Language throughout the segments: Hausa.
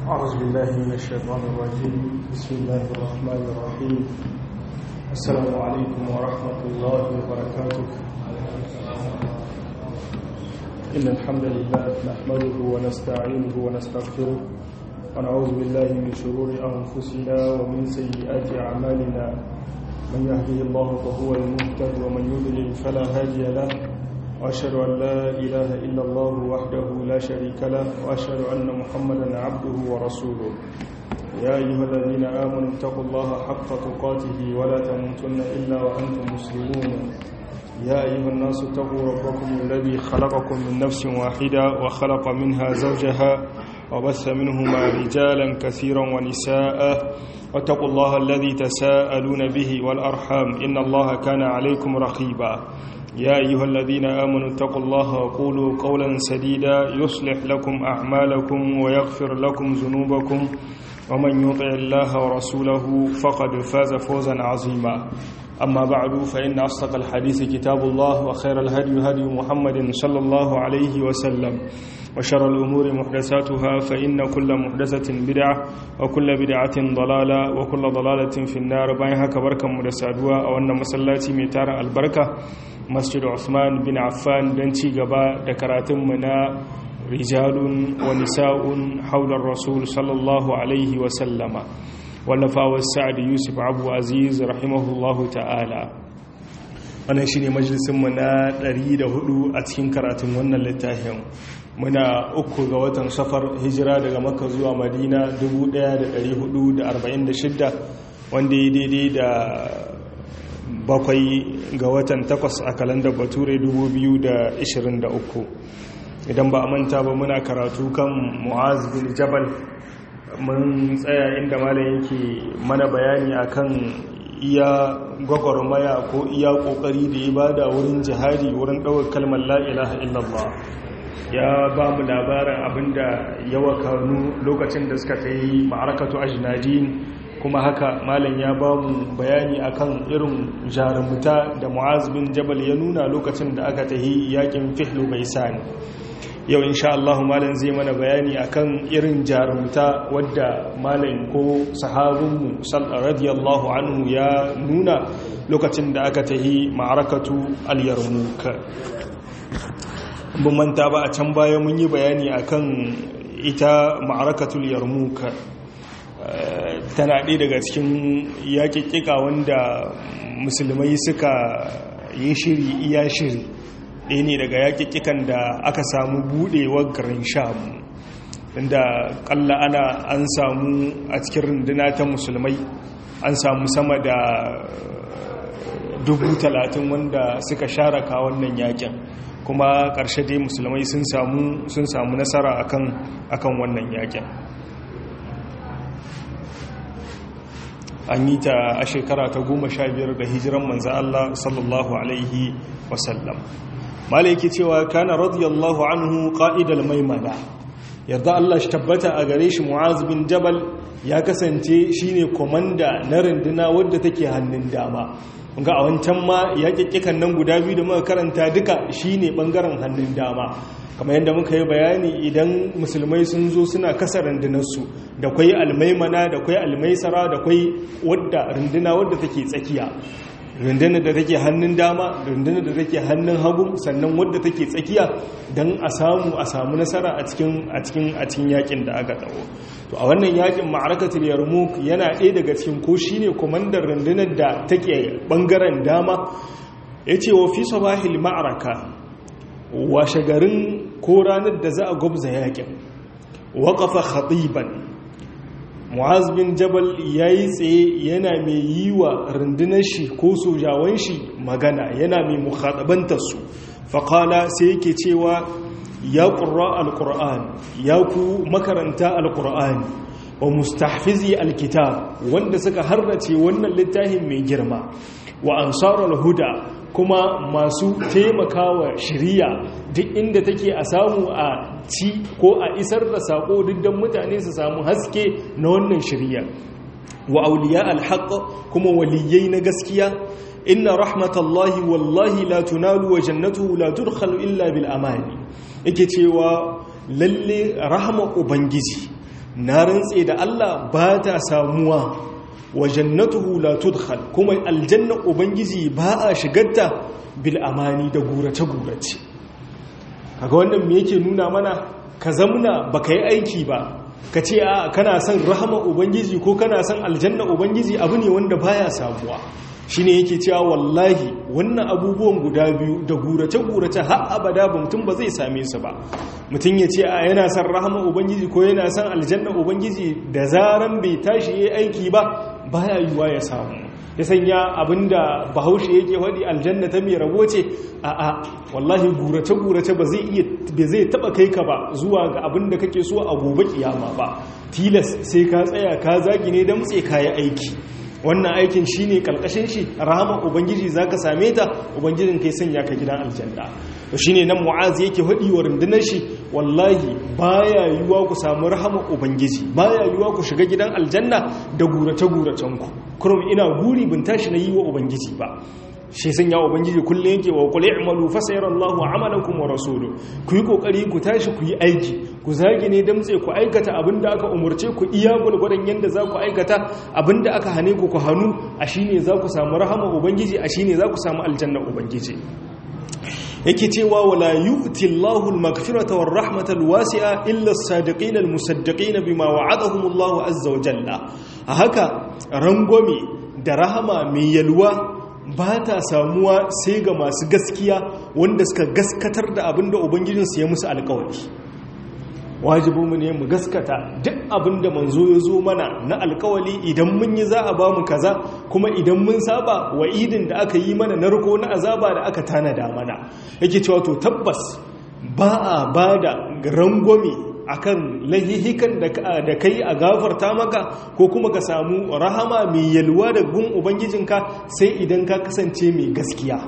أعوذ بالله من الشيطان الرجيم بسم الله الرحمن الرحيم السلام عليكم ورحمة الله وبركاته إن الحمد لله نحمده ونستعينه ونستغفره ونعوذ بالله من شرور أنفسنا ومن سيئات أعمالنا من يهده الله فهو المهتد ومن يضلل فلا هادي له وأشهد أن لا إله إلا الله وحده لا شريك له وأشهد أن محمدا عبده ورسوله يا أيها الذين آمنوا اتقوا الله حق تقاته ولا تموتن إلا وأنتم مسلمون يا أيها الناس اتقوا ربكم الذي خلقكم من نفس واحدة وخلق منها زوجها وبث منهما رجالا كثيرا ونساء واتقوا الله الذي تساءلون به والأرحام إن الله كان عليكم رقيبا يا أيها الذين آمنوا اتقوا الله وقولوا قولا سديدا يصلح لكم أعمالكم ويغفر لكم ذنوبكم ومن يطع الله ورسوله فقد فاز فوزا عظيما أما بعد فإن أصدق الحديث كتاب الله وخير الهدي هدي محمد صلى الله عليه وسلم وشر الأمور محدثاتها فإن كل محدثة بدعة وكل بدعة ضلالة وكل ضلالة في النار باين هكا بركة مدسادوا أو أن مسلاتي ميتار البركة مسجد عثمان بن عفان دنتي قبا دكراتم منا رجال ونساء حول الرسول صلى الله عليه وسلم wallafa sa'ad yusuf abu aziz rahimahullahu ta'ala wannan shi ne majalisunmu na 104 a cikin karatun wannan littafin muna uku ga watan safar hijira daga makka zuwa madina 1446 wanda ya daidai da bakwai ga watan takwas a kalandar bature 2023 idan ba a manta ba muna karatu kan mu'az bin jabal mun tsaya inda malam yake mana bayani akan iya gwagwarmaya ko iya kokari da ya bada wurin jihadi wurin ɗaukar kalmar la ilaha illallah ya ba mu labarin abinda ya wakanu lokacin da suka ta yi ma'arakatu ajinadin kuma haka malam ya ba mu bayani akan irin jarumuta da mu'az bin jabal ya nuna lokacin da aka ta yi yakin fihlu bai sani yau insha Allah malam zai mana bayani akan irin jarumta wadda malam ko sahabinmu radiyallahu anhu ya nuna lokacin da aka tahi ma'arakatu al-yarmuk bin manta ba a can baya mun yi bayani akan ita ma'arakatul yarmuk tana ɗaya daga cikin yaƙiƙiƙa wanda musulmai suka yi shiri iya shiri ɗaya ne daga yaƙiƙikan da aka samu buɗewar garin sham inda ƙalla ana an samu a cikin runduna ta musulmai an samu sama da dubu talatin wanda suka share ka wannan yaƙin kuma ƙarshe dai musulmai sun samu nasara akan wannan yaƙin an yi ta a shekara ta goma sha biyar da hijiran manzan Allah sallallahu alaihi wasallam malai yake cewa kana radiyallahu anhu qa'idal maimana yarda Allah shi tabbata a gare shi Mu'az bin Jabal ya kasance shine komanda na runduna wadda take hannun dama ga a wancan ma ya kikkikan nan guda biyu da muka karanta duka shine bangaren hannun dama kamar yadda muka yi bayani idan musulmai sun zo suna kasa rundunarsu da kwai almaimana da kwai almaisara da kwai wadda runduna wadda take tsakiya rundunar da take hannun dama rundunar da take hannun hagu sannan wadda take tsakiya don a samu a samu nasara a cikin a cikin a cikin yakin da aka dawo to a wannan yakin ma'arakatul yarmouk yana ɗaya daga cikin ko shine komandar rundunar da take bangaren dama yace wa fi sabahil ma'araka washe garin ko ranar da za a gwabza yakin waqafa khatiban mu'az bin jabal ya yi tsaye yana mai yi wa rundunar shi ko sojawan shi magana yana mai mukhatabantarsu faƙala sai yake cewa ya ƙura alƙur'an ya ku makaranta alƙur'ani wa mustahfizi alkitab wanda suka harrace wannan littafin mai girma wa ansarar huda kuma masu taimakawa shiriya duk inda take a samu a ci ko a isar da sako duk don mutane su samu haske na wannan shiriya wa auliya alhaq kuma waliyai na gaskiya inna rahmatallahi wallahi la tunalu wa jannatuhu la tudkhalu illa bil amani yake cewa lalle rahama ubangiji na rantse da Allah ba ta samuwa wa jannatuhu la tudkhal kuma aljanna ubangiji ba a shigarta bil amani da gurace gurace kaga wannan me yake nuna mana ka zamna baka yi aiki ba ka ce a kana son rahama ubangiji ko kana son aljanna ubangiji abu ne wanda baya samuwa shine yake cewa wallahi wannan abubuwan guda biyu da gurace-gurace har abada ba mutum ba zai same su ba mutum ya ce a yana son rahama ubangiji ko yana son aljanna ubangiji da zaran bai tashi ya aiki ba baya yiwuwa ya samu ya sanya abinda bahaushe yake faɗi aljanna ta mai rabo ce a a wallahi gurace-gurace ba zai iya ba zai taba kai ka ba zuwa ga abinda kake so a gobe kiyama ba tilas sai ka tsaya ka zagi ne don tse kayi aiki wannan aikin shi ne ƙalƙashin shi rahama ubangiji za ka same ta ubangijin kai sanya ka gidan aljanna shi ne nan mu'azi yake haɗi wa rundunar shi wallahi baya yiwuwa ku samu rahama ubangiji baya yiwuwa ku shiga gidan aljanna da gurace-guracen ku kurum ina guri bin tashi na yi wa ubangiji ba shi sun ya ubangiji kullum yake wa kula i'malu fa sayarallahu amalakum wa rasuluhu ku yi kokari ku tashi ku yi aiki ku zagi ne damtse ku aikata abinda aka umurce ku iya gulgudan yanda za ku aikata abinda aka hane ku ku hanu a shine za ku samu rahama ubangiji a shine za ku samu aljanna ubangiji yake cewa wala yu'ti Allahu al-maghfirata war-rahmata al-wasi'a illa as-sadiqin al-musaddiqin bima wa'adahum Allahu azza wa jalla haka rangwame da rahama mai yalwa ba ta samuwa sai ga masu gaskiya wanda suka gaskatar da abin da ubangijinsu ya musu alkawari wajibinmu ne mu gaskata duk abin da manzo ya zo mana na alkawali idan mun yi za a ba mu kaza kuma idan mun saba wa idin da aka yi mana narko na azaba da aka tanada mana yake cewa to tabbas ba a ba da rangwame akan lahihikan da kai a gafarta maka ko kuma ka samu rahama mai yalwa da gun ubangijinka sai idan ka kasance mai gaskiya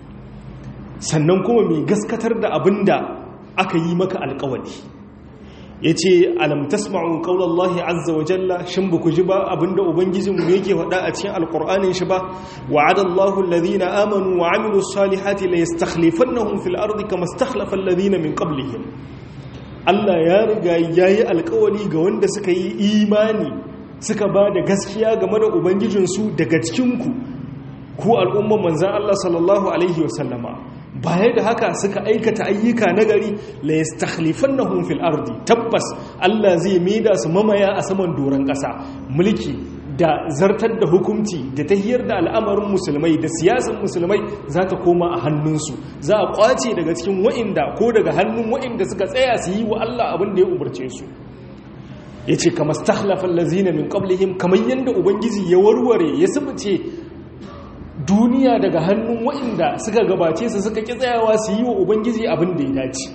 sannan kuma mai gaskatar da abin da aka yi maka alkawali ya ce alam tasma'u qaulallahi azza wa jalla shin ba ku ji ba abinda ubangijinmu yake faɗa a cikin alqur'anin shi ba wa'adallahu alladhina amanu wa amilus salihati la yastakhlifannahum fil ardi kama istakhlafa alladhina min qablihim Allah ya riga ya yi alkawali ga wanda suka yi imani suka ba da gaskiya game da Ubangijinsu daga cikinku ku al'umman manzan Allah sallallahu Alaihi wasallama baya da haka suka aikata ayyuka nagari la yastakhlifannahum fil ardi tabbas Allah zai maida su mamaya a saman doron ƙasa mulki da zartar da hukunci da tahiyar da al'amarin musulmai da siyasar musulmai za ta koma a hannunsu za a kwace daga cikin wa'inda ko daga hannun wa'inda suka tsaya su yi wa Allah abin da ya umarce su ya ce kama stakhlafan lazina min qablihim kamar yadda ubangiji ya warware ya subuce duniya daga hannun wa'inda suka gabace su suka ƙi tsayawa su yi wa ubangiji abin da ya dace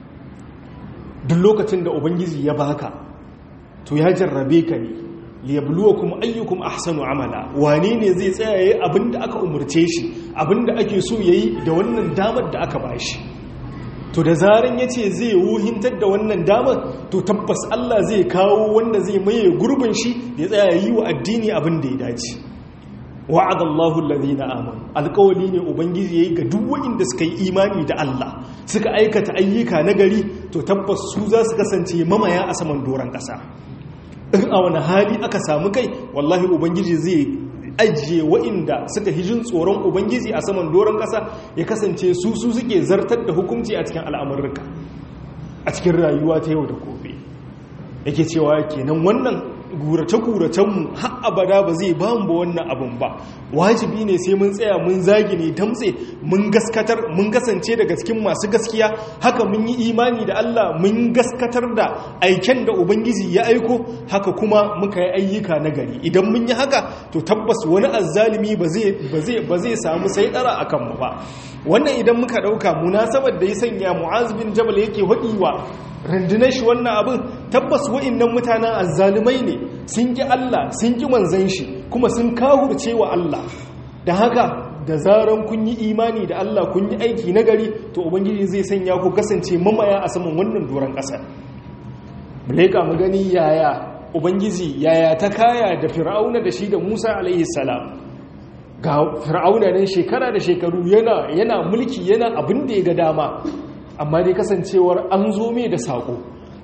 duk lokacin da ubangiji ya baka to ya jarrabe ka ne liyabluwakum ayyukum ahsanu amala wane ne zai tsaya yayi abinda aka umurce shi abinda ake so yayi da wannan damar da aka bashi to da zaran yace zai wuhintar da wannan damar to tabbas Allah zai kawo wanda zai maye gurbin shi ya tsaya yi wa addini abinda ya dace wa'ada Allahu alladhina amanu alqawli ne ubangiji yayi ga duk wanda suka yi imani da Allah suka aikata ayyuka nagari to tabbas su za su kasance mamaya a saman doran kasa in a wani hali aka samu kai wallahi ubangiji zai ajiye wa'inda suka hijin tsoron ubangiji a saman doron ƙasa ya kasance su su suke zartar da hukunci a cikin al'amurka a cikin rayuwa ta yau da gobe yake cewa kenan wannan gurace-guracenmu har abada ba zai ba mu ba wannan abin ba wajibi ne sai mun tsaya mun zagi ne damtse mun gaskatar mun kasance daga cikin masu gaskiya haka mun yi imani da Allah mun gaskatar da aiken da ubangiji ya aiko haka kuma muka yi ayyuka na gari idan mun yi haka to tabbas wani azzalimi ba zai ba zai samu sai dara akan mu ba wannan idan muka dauka munasabar da ya sanya Mu'az bin Jabal yake hadiwa rundunar shi wannan abin tabbas wa'innan mutanen azzalumai ne sun ki Allah sun ki manzan shi kuma sun kahurce wa Allah da haka da zaran kun yi imani da Allah kun yi aiki na gari to ubangiji zai sanya ku kasance mamaya a saman wannan doron ƙasa muleka mu gani yaya ubangiji yaya ta kaya da fir'auna da shi da Musa alaihi salam ga fir'auna nan shekara da shekaru yana yana mulki yana abin da ya ga dama amma dai kasancewar an zo mai da saƙo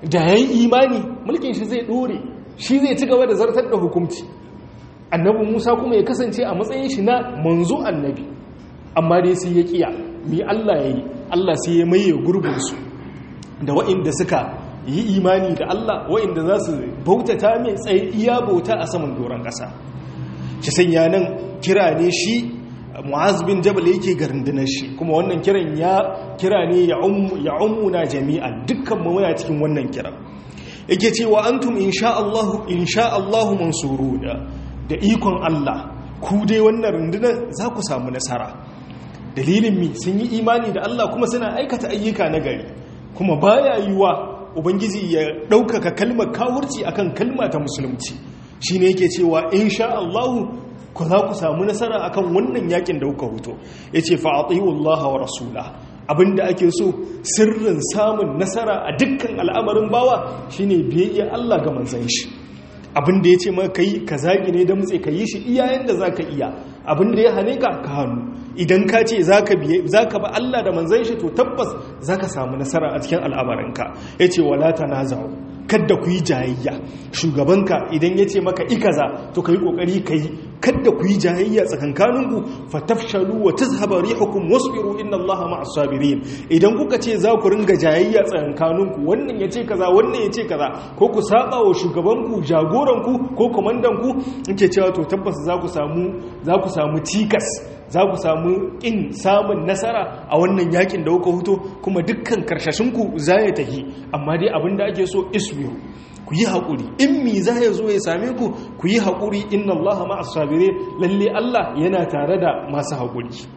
da yayi imani mulkin shi zai dore shi zai ci gaba da zartar da hukunci annabi Musa kuma ya kasance a matsayin shi na manzo annabi amma dai sai ya kiya mi Allah yayi Allah sai ya maye gurbin su da waɗanda suka yi imani da Allah waɗanda za su bautata mai tsaye iya bauta a saman doron ƙasa shi sanya nan kira ne shi mu'az bin jabal yake garindinar shi kuma wannan kiran ya kira ne ya ummuna jami'an dukkan mu muna cikin wannan kiran yake cewa antum insha Allah insha Allah mansuruna da ikon Allah ku dai wannan rundunar za ku samu nasara dalilin mi sun yi imani da Allah kuma suna aikata ayyuka na gari kuma baya yiwa ubangiji ya ɗaukaka kalmar kawurci akan kalma ta musulunci shine yake cewa insha Allah ku za ku samu nasara akan wannan yakin da kuka huto yace fa atiyu Allah wa rasula abinda ake so sirrin samun nasara a dukkan al'amarin bawa shine biyayya Allah ga manzon shi abinda yace maka kai ka zagi ne da mutse ka yi shi iyayen da zaka iya abinda ya hane ka ka hannu idan ka ce zaka biye zaka ba Allah da manzon shi to tabbas zaka samu nasara a cikin al'amarinka yace wala tanaza'u kadda ku yi jayayya shugabanka idan ya ce maka ikaza to ka yi ƙoƙari ka yi kadda ku yi jayayya tsakankaninku fatafshalu wa tazhaba rihukum wasbiru inna allaha ma'as sabirin idan kuka ce za ku ringa jayayya tsakankaninku wannan ya ce kaza wannan ya ce kaza ko ku saba wa shugabanku jagoranku ko komandanku yake cewa to tabbas za ku samu za ku samu cikas za ku samu ƙin samun nasara a wannan yakin da kuka huto kuma dukkan karshashinku za ya tahi amma dai abinda ake so isbiru ku yi haƙuri in mi za ya zo ya same ku ku yi haƙuri inna allaha ma'as sabire lalle Allah yana tare da masu haƙuri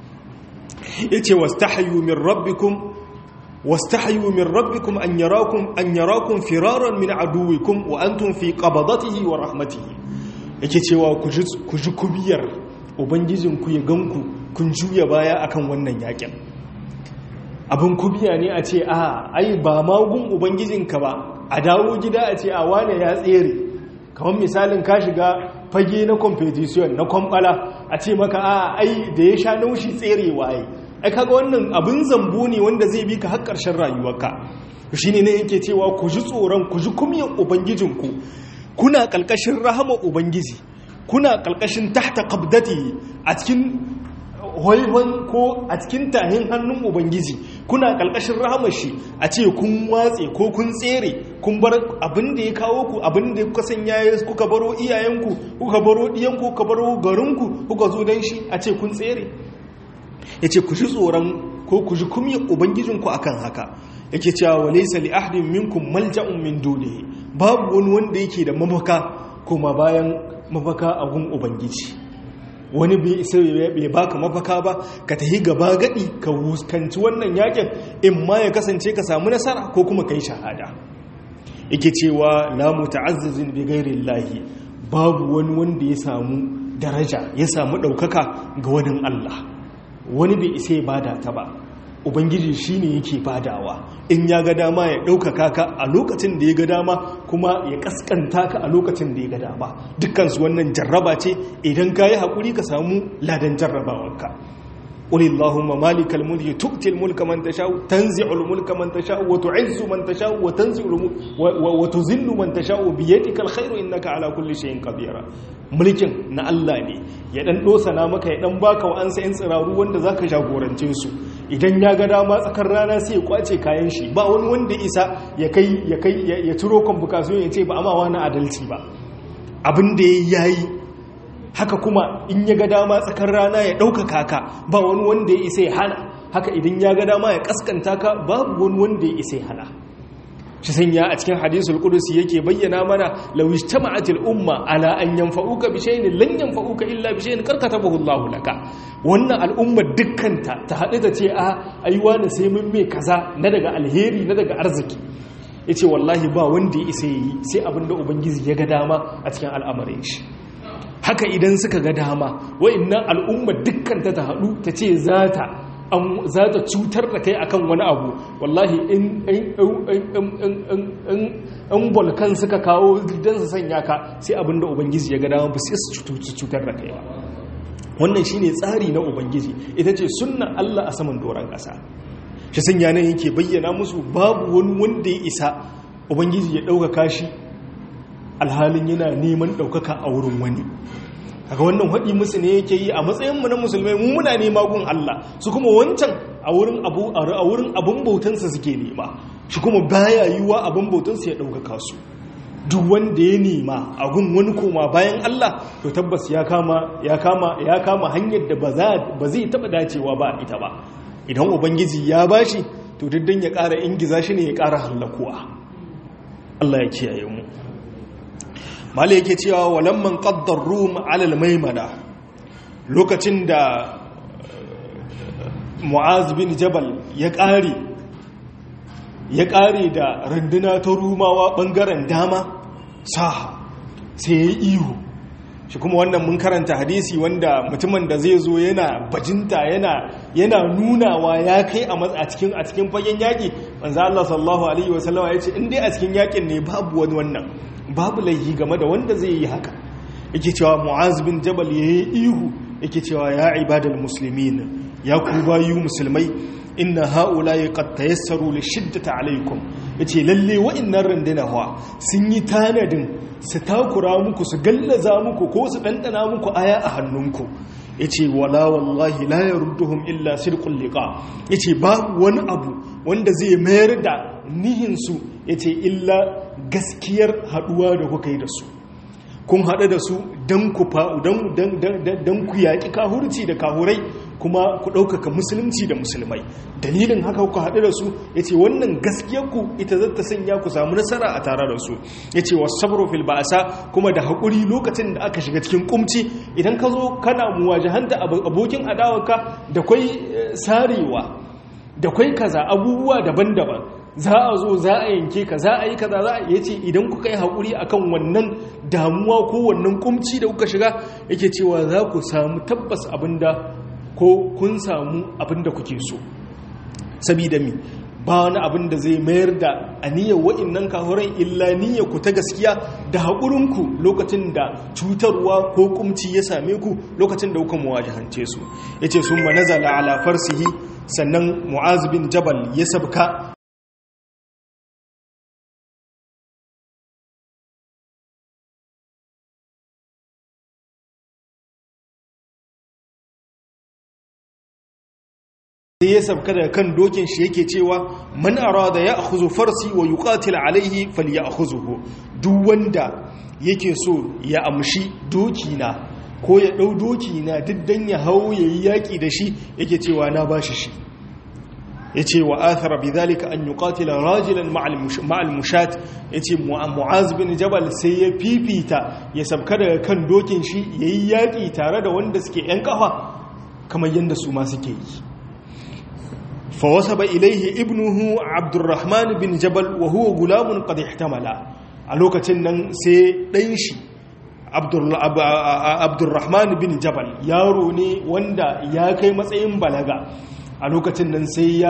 yace wastahyu min rabbikum wastahyu min rabbikum an yarakum an yarakum firaran min aduwikum wa antum fi qabadatihi wa rahmatihi yake cewa ku ji kubiyar ubangijinku ya ganku kun juya baya akan wannan yakin abin kubiya ne a ce a ai ba magun ubangijinka ba a dawo gida a ce a wane ya tsere kamar misalin ka shiga fage na competition na kwambala a ce maka a ai da ya sha naushi tserewa ai ai kaga wannan abin zambo ne wanda zai bi ka har ƙarshen rayuwarka shi ne yake cewa ku ji tsoron ku ji kumiyar ubangijinku kuna ƙalƙashin rahama ubangiji kuna ƙalƙashin tahta qabdati a cikin hoihon ko a cikin tahin hannun ubangiji kuna ƙalƙashin rahamar shi a ce kun watse ko kun tsere kun bar abin da ya kawo ku abin da kuka sanya kuka baro iyayenku kuka baro ɗiyanku kuka baro garinku kuka zo don shi a ce kun tsere ya ce ku ji tsoron ko ku ji kumiyar ubangijinku akan haka yake cewa wa laysa li ahadin minkum malja'un min dunihi babu wani wanda yake da mafaka kuma bayan mafaka a gun ubangiji wani bai isa bai baka mafaka ba ka tahi gaba gadi ka wuskanci wannan yakin in ma ya kasance ka samu nasara ko kuma kai shahada yake cewa la muta'azzizin bi ghairi llahi babu wani wanda ya samu daraja ya samu daukaka ga wani Allah wani bai isa ya bada ta ba ubangiji shine yake badawa in ya ga dama ya ɗaukaka ka a lokacin da ya ga dama kuma ya kaskanta ka a lokacin da ya ga dama dukkansu wannan jarraba ce idan ka yi haƙuri ka samu ladan jarrabawarka قل اللهم مالك الملك تؤتي الملك من تشاء تنزع الملك من تشاء وتعز من تشاء وتنزع وتذل من تشاء بيدك الخير انك على كل شيء قدير mulkin na Allah ne ya dan dosana maka ya dan baka wa an sayin tsiraru wanda zaka jagorance su idan ya ga dama tsakar rana sai ya kwace kayan shi ba wani wanda isa ya kai ya kai ya turo convocation ya ce ba amma wani adalci ba abin da yayi haka kuma in ya ga dama tsakar rana ya ɗaukaka ka ba wani wanda ya isa ya hana haka idan ya ga dama ya kaskanta ka babu wani wanda ya isa ya hana shi sanya a cikin hadisul qudusi yake bayyana mana law ijtama'atil umma ala an yanfa'uka bi shay'in lan yanfa'uka illa bi shay'in karkatabahu Allahu laka wannan al'ummar dukkanta ta haɗu ta ce a aiwa ne sai mun me kaza na daga alheri na daga arziki yace wallahi ba wanda ya isa yi sai abinda ubangiji ya ga dama a cikin al'amarin shi haka idan suka ga dama wa'annan al'umma dukkan ta haɗu ta ce za ta cutar da kai akan wani abu wallahi in volkan suka kawo don su sanya ka sai abinda ubangiji ya ga dama ba sai su cutar da kai ba wannan shine tsari na ubangiji ita ce sunnar Allah a saman doron ƙasa shi sanya nan yake bayyana musu babu wani wanda ya isa ubangiji ya ɗaukaka shi alhalin yana neman ɗaukaka a wurin wani kaga wannan haɗi musu ne yake yi a matsayinmu na musulmai mu muna nema gun Allah su kuma wancan a wurin abu a wurin abun bautansa suke nema shi kuma baya yiwa abun bautansa ya ɗaukaka su duk wanda ya nema a gun wani koma bayan Allah to tabbas ya kama ya kama ya kama hanyar da ba zai taɓa dacewa ba ita ba idan ubangiji ya bashi to diddan ya ƙara ingiza shi ne ya ƙara hallakuwa Allah ya kiyaye mu mala yake cewa walamman qaddar rum alal maimana lokacin da mu'az bin jabal ya ƙare ya ƙare da runduna ta rumawa ɓangaren dama saha sai ya yi ihu shi kuma wannan mun karanta hadisi wanda mutumin da zai zo yana bajinta yana yana nunawa ya kai a cikin a cikin fagen yaƙi manzo Allah sallallahu alaihi wasallama ya ce in dai a cikin yaƙin ne babu wani wannan babu laihi game da wanda zai yi haka yake cewa mu'az bin jabal yayi ihu yake cewa ya ibadal muslimin ya ku bayu musulmai inna haula'i qad tayassaru li shiddati alaykum yace lalle wa'annan randuna hawa sun yi tanadin su takura muku su gallaza muku ko su dandana muku aya a hannunku yace wala wallahi la yarudduhum illa sirqul liqa yace babu wani abu wanda zai mayar da nihin su yace illa gaskiyar haduwa da kuka yi da su kun haɗu da su don ku yaƙi kahurci da kahurai kuma ku ɗaukaka musulunci da musulmai dalilin haka ku haɗu da su ya ce wannan gaskiyarku ita zata sanya ku samu nasara a tare da su ya ce wasu sabro fil ba'asa kuma da haƙuri lokacin da aka shiga cikin kumci idan ka zo kana muwajahanta abokin adawarka da kwai sarewa da kwai kaza abubuwa daban-daban za a zo za a yanke ka za a yi kaza za a iya ce idan kuka yi haƙuri akan wannan damuwa ko wannan kumci da kuka shiga yake cewa za ku samu tabbas abinda ko kun samu abinda kuke so sabida mi ba wani abin da zai mayar da aniyar wa'innan kahuran illa niyyar ku ta gaskiya da haƙurinku lokacin da cutarwa ko kumci ya same ku lokacin da kuka muwajahance su yace sun manazala ala farsihi sannan mu'az bin jabal ya sabka sai ya sabka daga kan dokin shi yake cewa man arada ya akhuzu farsi wa yuqatil alaihi falyakhuzuhu duk wanda yake so ya amshi doki na ko ya dau doki na diddan ya hau yayi yaki da shi yake cewa na bashi shi yace wa athara bidhalika an yuqatila rajulan ma'al mushat yace mu'az bin jabal sai ya fifita ya sabka daga kan dokin shi yayi yaki tare da wanda suke yan kafa kamar yanda su ma suke yi فوسب إليه ابنه عبد الرحمن بن جبل وهو غلام قد احتمل a lokacin nan sai ɗan shi abdurrahman bin jabal yaro ne wanda ya kai matsayin balaga a lokacin nan sai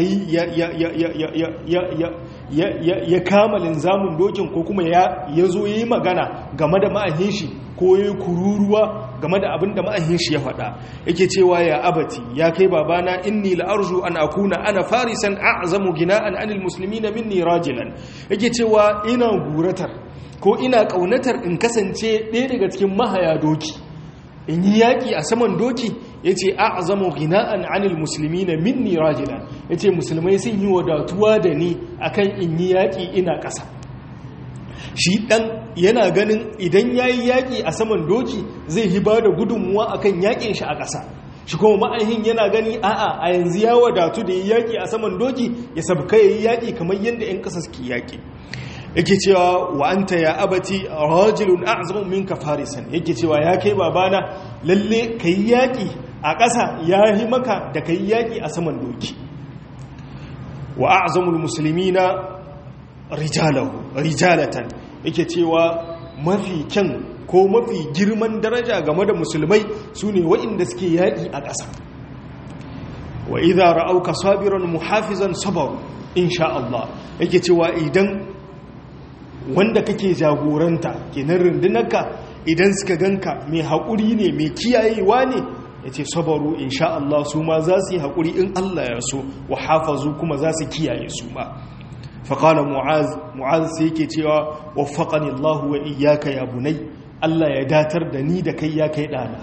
ya kama linzamin dokin ko kuma ya zo ya yi magana game da ma'ahin shi ko ya kururuwa game da abin da ma'ahin shi ya faɗa yake cewa ya abati ya kai babana inni la'arju an akuna ana farisan a'zamu gina'an anil muslimina minni rajilan yake cewa ina guratar ko ina kaunatar in kasance ɗaya daga cikin mahaya doki in yi yaƙi a saman doki ya ce a zama gina'an anil musulmi na minni rajilan ya ce musulmai sun yi wadatuwa da ni akan in yi yaƙi ina ƙasa shi ɗan yana ganin idan ya yi yaƙi a saman doki zai yi ba da gudunmuwa akan yaƙin shi a ƙasa shi kuma ma'aihin yana gani a'a a yanzu ya wadatu da yi yaƙi a saman doki ya sabka ya yi yaƙi kamar yadda 'yan ƙasa suke yaƙi yake cewa wa anta ya abati rajulun a'zamu minka farisan yake cewa ya kai babana lalle kai yaki a ƙasa ya yi maka da kai yaki a saman doki wa a'zamul muslimina rijalahu rijalatan yake cewa mafi kyan ko mafi girman daraja game da musulmai sune waɗanda suke yaki a ƙasa wa idza ra'auka sabiran muhafizan sabaru insha Allah yake cewa idan wanda kake jagoranta kenan rundunarka idan suka ganka mai haƙuri ne mai kiyayewa ne ya ce sabaru insha Allah su ma za su yi haƙuri in Allah ya so wa hafazu kuma za su kiyaye su ma faƙala mu'az mu'az sai yake cewa waffaqani Allah wa iyyaka ya bunai Allah ya datar da ni da kai ya kai ɗana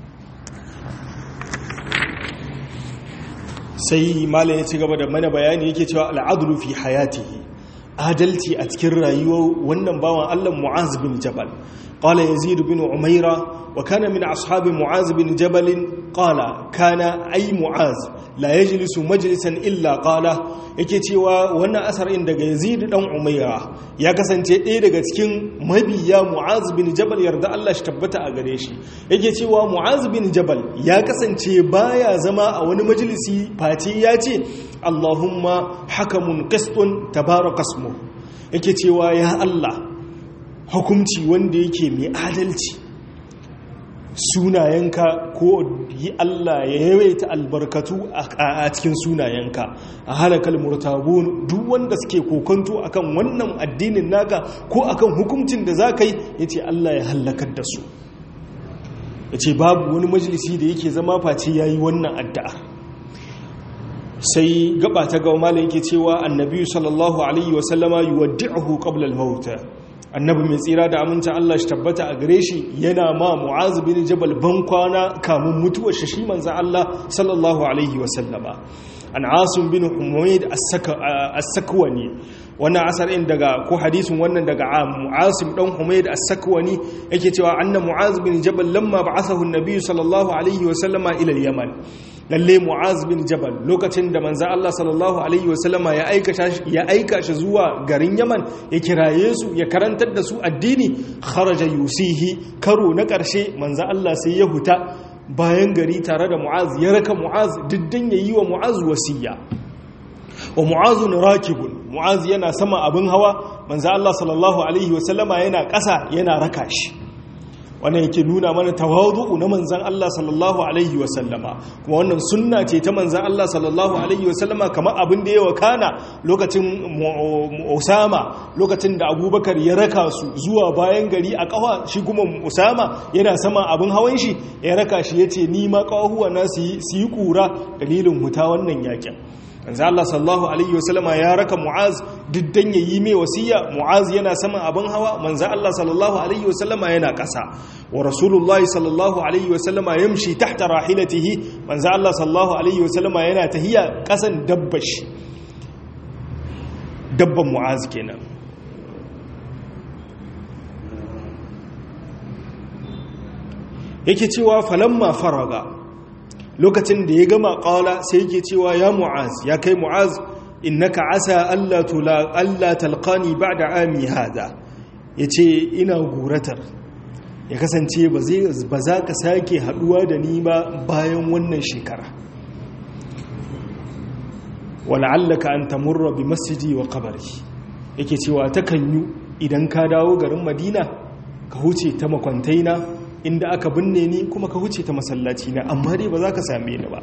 sai malam ya ci gaba da mana bayani yake cewa al'adlu fi hayatihi adalci a cikin rayuwar wannan bawan Allah Mu'az bin Jabal qala Yazid bin Umaira wa kana min ashabi Mu'az bin Jabal qala kana ay Mu'az la yajlisu majlisan illa qala yake cewa wannan asarin daga Yazid dan Umaira ya kasance ɗaya daga cikin mabiya Mu'az bin Jabal yarda Allah shi tabbata a gare shi yake cewa Mu'az bin Jabal ya kasance baya zama a wani majalisi face ya ce Allahumma hakamun qistun tabaraka ismu yake cewa ya Allah hukunci wanda yake mai adalci sunayenka ko yi Allah ya yawaita albarkatu a cikin sunayenka a halakal murtabun duk wanda suke kokonto akan wannan addinin naka ko akan hukuncin da za ka yi ya ce Allah ya hallakar da su ya ce babu wani majalisi da yake zama face ya yi wannan addu'a sai gaba ta gawa mala yake cewa annabi sallallahu alaihi wasallama yi waddi'ahu qabla al-maut annabi mai tsira da aminta Allah shi tabbata a gare shi yana ma mu'az bin jabal ban kwana kamun mutuwar shi manzo Allah sallallahu alaihi wasallama an asim bin humayd as-sakwani wannan asarin daga ko hadisin wannan daga mu'asim dan humayd as-sakwani yake cewa anna mu'az bin jabal lamma ba'athahu an-nabi sallallahu alaihi wasallama ila al-yaman lalle mu'az bin jabal lokacin da manzo Allah sallallahu alaihi wasallama ya aika ya aika shi zuwa garin yaman ya kiraye su ya karantar da su addini kharaja yusihi karo na karshe manzo Allah sai ya huta bayan gari tare da mu'az ya raka mu'az diddan yayi wa mu'az wasiya wa mu'azun rakibun mu'az yana sama abin hawa manzo Allah sallallahu alaihi wasallama yana ƙasa yana raka shi wannan yake nuna mana tawadu'u na manzan Allah sallallahu alaihi wasallama kuma wannan sunna ce ta manzan Allah sallallahu alaihi wasallama kamar abin da ya wakana lokacin Usama lokacin da Abubakar ya raka su zuwa bayan gari a kawa shi kuma Usama yana sama abin hawan shi ya raka shi yace ni ma kawahuwa na su yi kura dalilin huta wannan yakin manzo Allah sallallahu alaihi wasallama ya raka Mu'az diddan yayi mai wasiya Mu'az yana saman abin hawa manzo Allah sallallahu alaihi wasallama yana ƙasa wa Rasulullah sallallahu alaihi wasallama yamshi tahta rahilatihi manzo Allah sallallahu alaihi wasallama yana tahiya ƙasan dabbashi dabban Mu'az kenan yake cewa falamma faraga lokacin da ya gama ƙala sai yake cewa ya mu'az ya kai mu'az innaka asa Allah talqani ba'da ami hada yace ina guratar ya kasance ba za ka sake haduwa da ni ba bayan wannan shekara wala'allaka an tamurra bi masjidi wa qabri yake cewa takanyu idan ka dawo garin madina ka huce ta makwantaina inda aka binne ni kuma ka huce ta masallaci na amma dai ba za ka same ni ba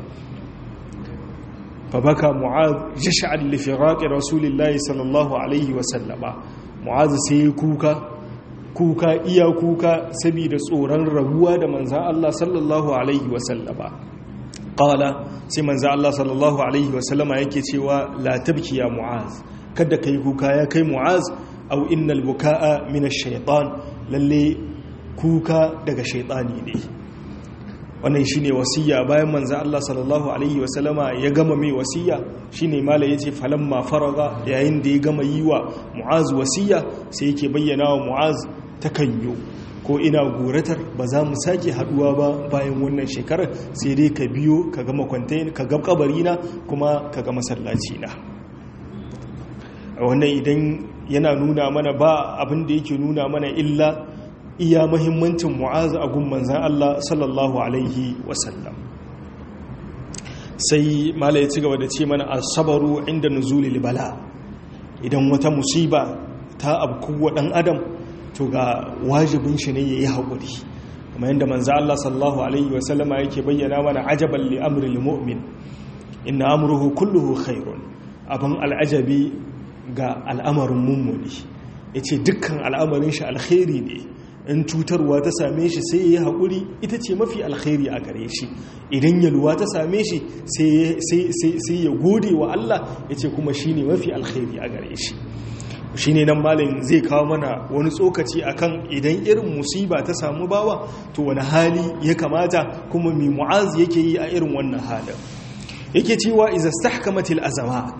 fa baka mu'az jash'al li firaqi rasulillahi sallallahu alaihi wa sallama mu'az sai kuka kuka iya kuka saboda tsoron rabuwa da manzon Allah sallallahu alaihi wa sallama qala sai manzon Allah sallallahu alaihi wa sallama yake cewa la tabki ya mu'az kada kai kuka ya kai mu'az aw innal bukaa min ash-shaytan lalle kuka daga shaitani ne wannan shine wasiya bayan manzo Allah sallallahu alaihi wasallama ya gama mai wasiya shine mala yace falamma faraga yayin da ya gama yi wa mu'az wasiya sai yake bayyana wa mu'az takanyo ko ina goratar ba za mu sake haduwa ba bayan wannan shekarar sai dai ka biyo ka ga makwantai ka ga kabari na kuma ka ga masallaci na wannan idan yana nuna mana ba abin da yake nuna mana illa iya mahimmancin mu'azu a gun manzan Allah sallallahu Alaihi wasallam sai mala ya ci gaba da ce mana asabaru inda nuzulil bala idan wata musiba ta abkuwa dan adam to ga wajibin shi ne ya yi haƙuri kuma yadda manzan Allah sallallahu Alaihi wasallama yake bayyana mana ajaban li amril mu'min inna amruhu kulluhu khairun abin al'ajabi ga al'amarin mummuni ya ce dukkan al'amarin shi alkhairi ne in cutarwa ta same shi sai ya yi haƙuri ita ce mafi alkhairi a gare shi idan yalwa ta same shi sai ya gode wa Allah ya ce kuma shi ne mafi alkhairi a gare shi shi ne nan malin zai kawo mana wani tsokaci akan idan irin musiba ta samu bawa to wani hali ya kamata kuma mai mu'az yake yi a irin wannan halin yake cewa iza stahkamatil azamat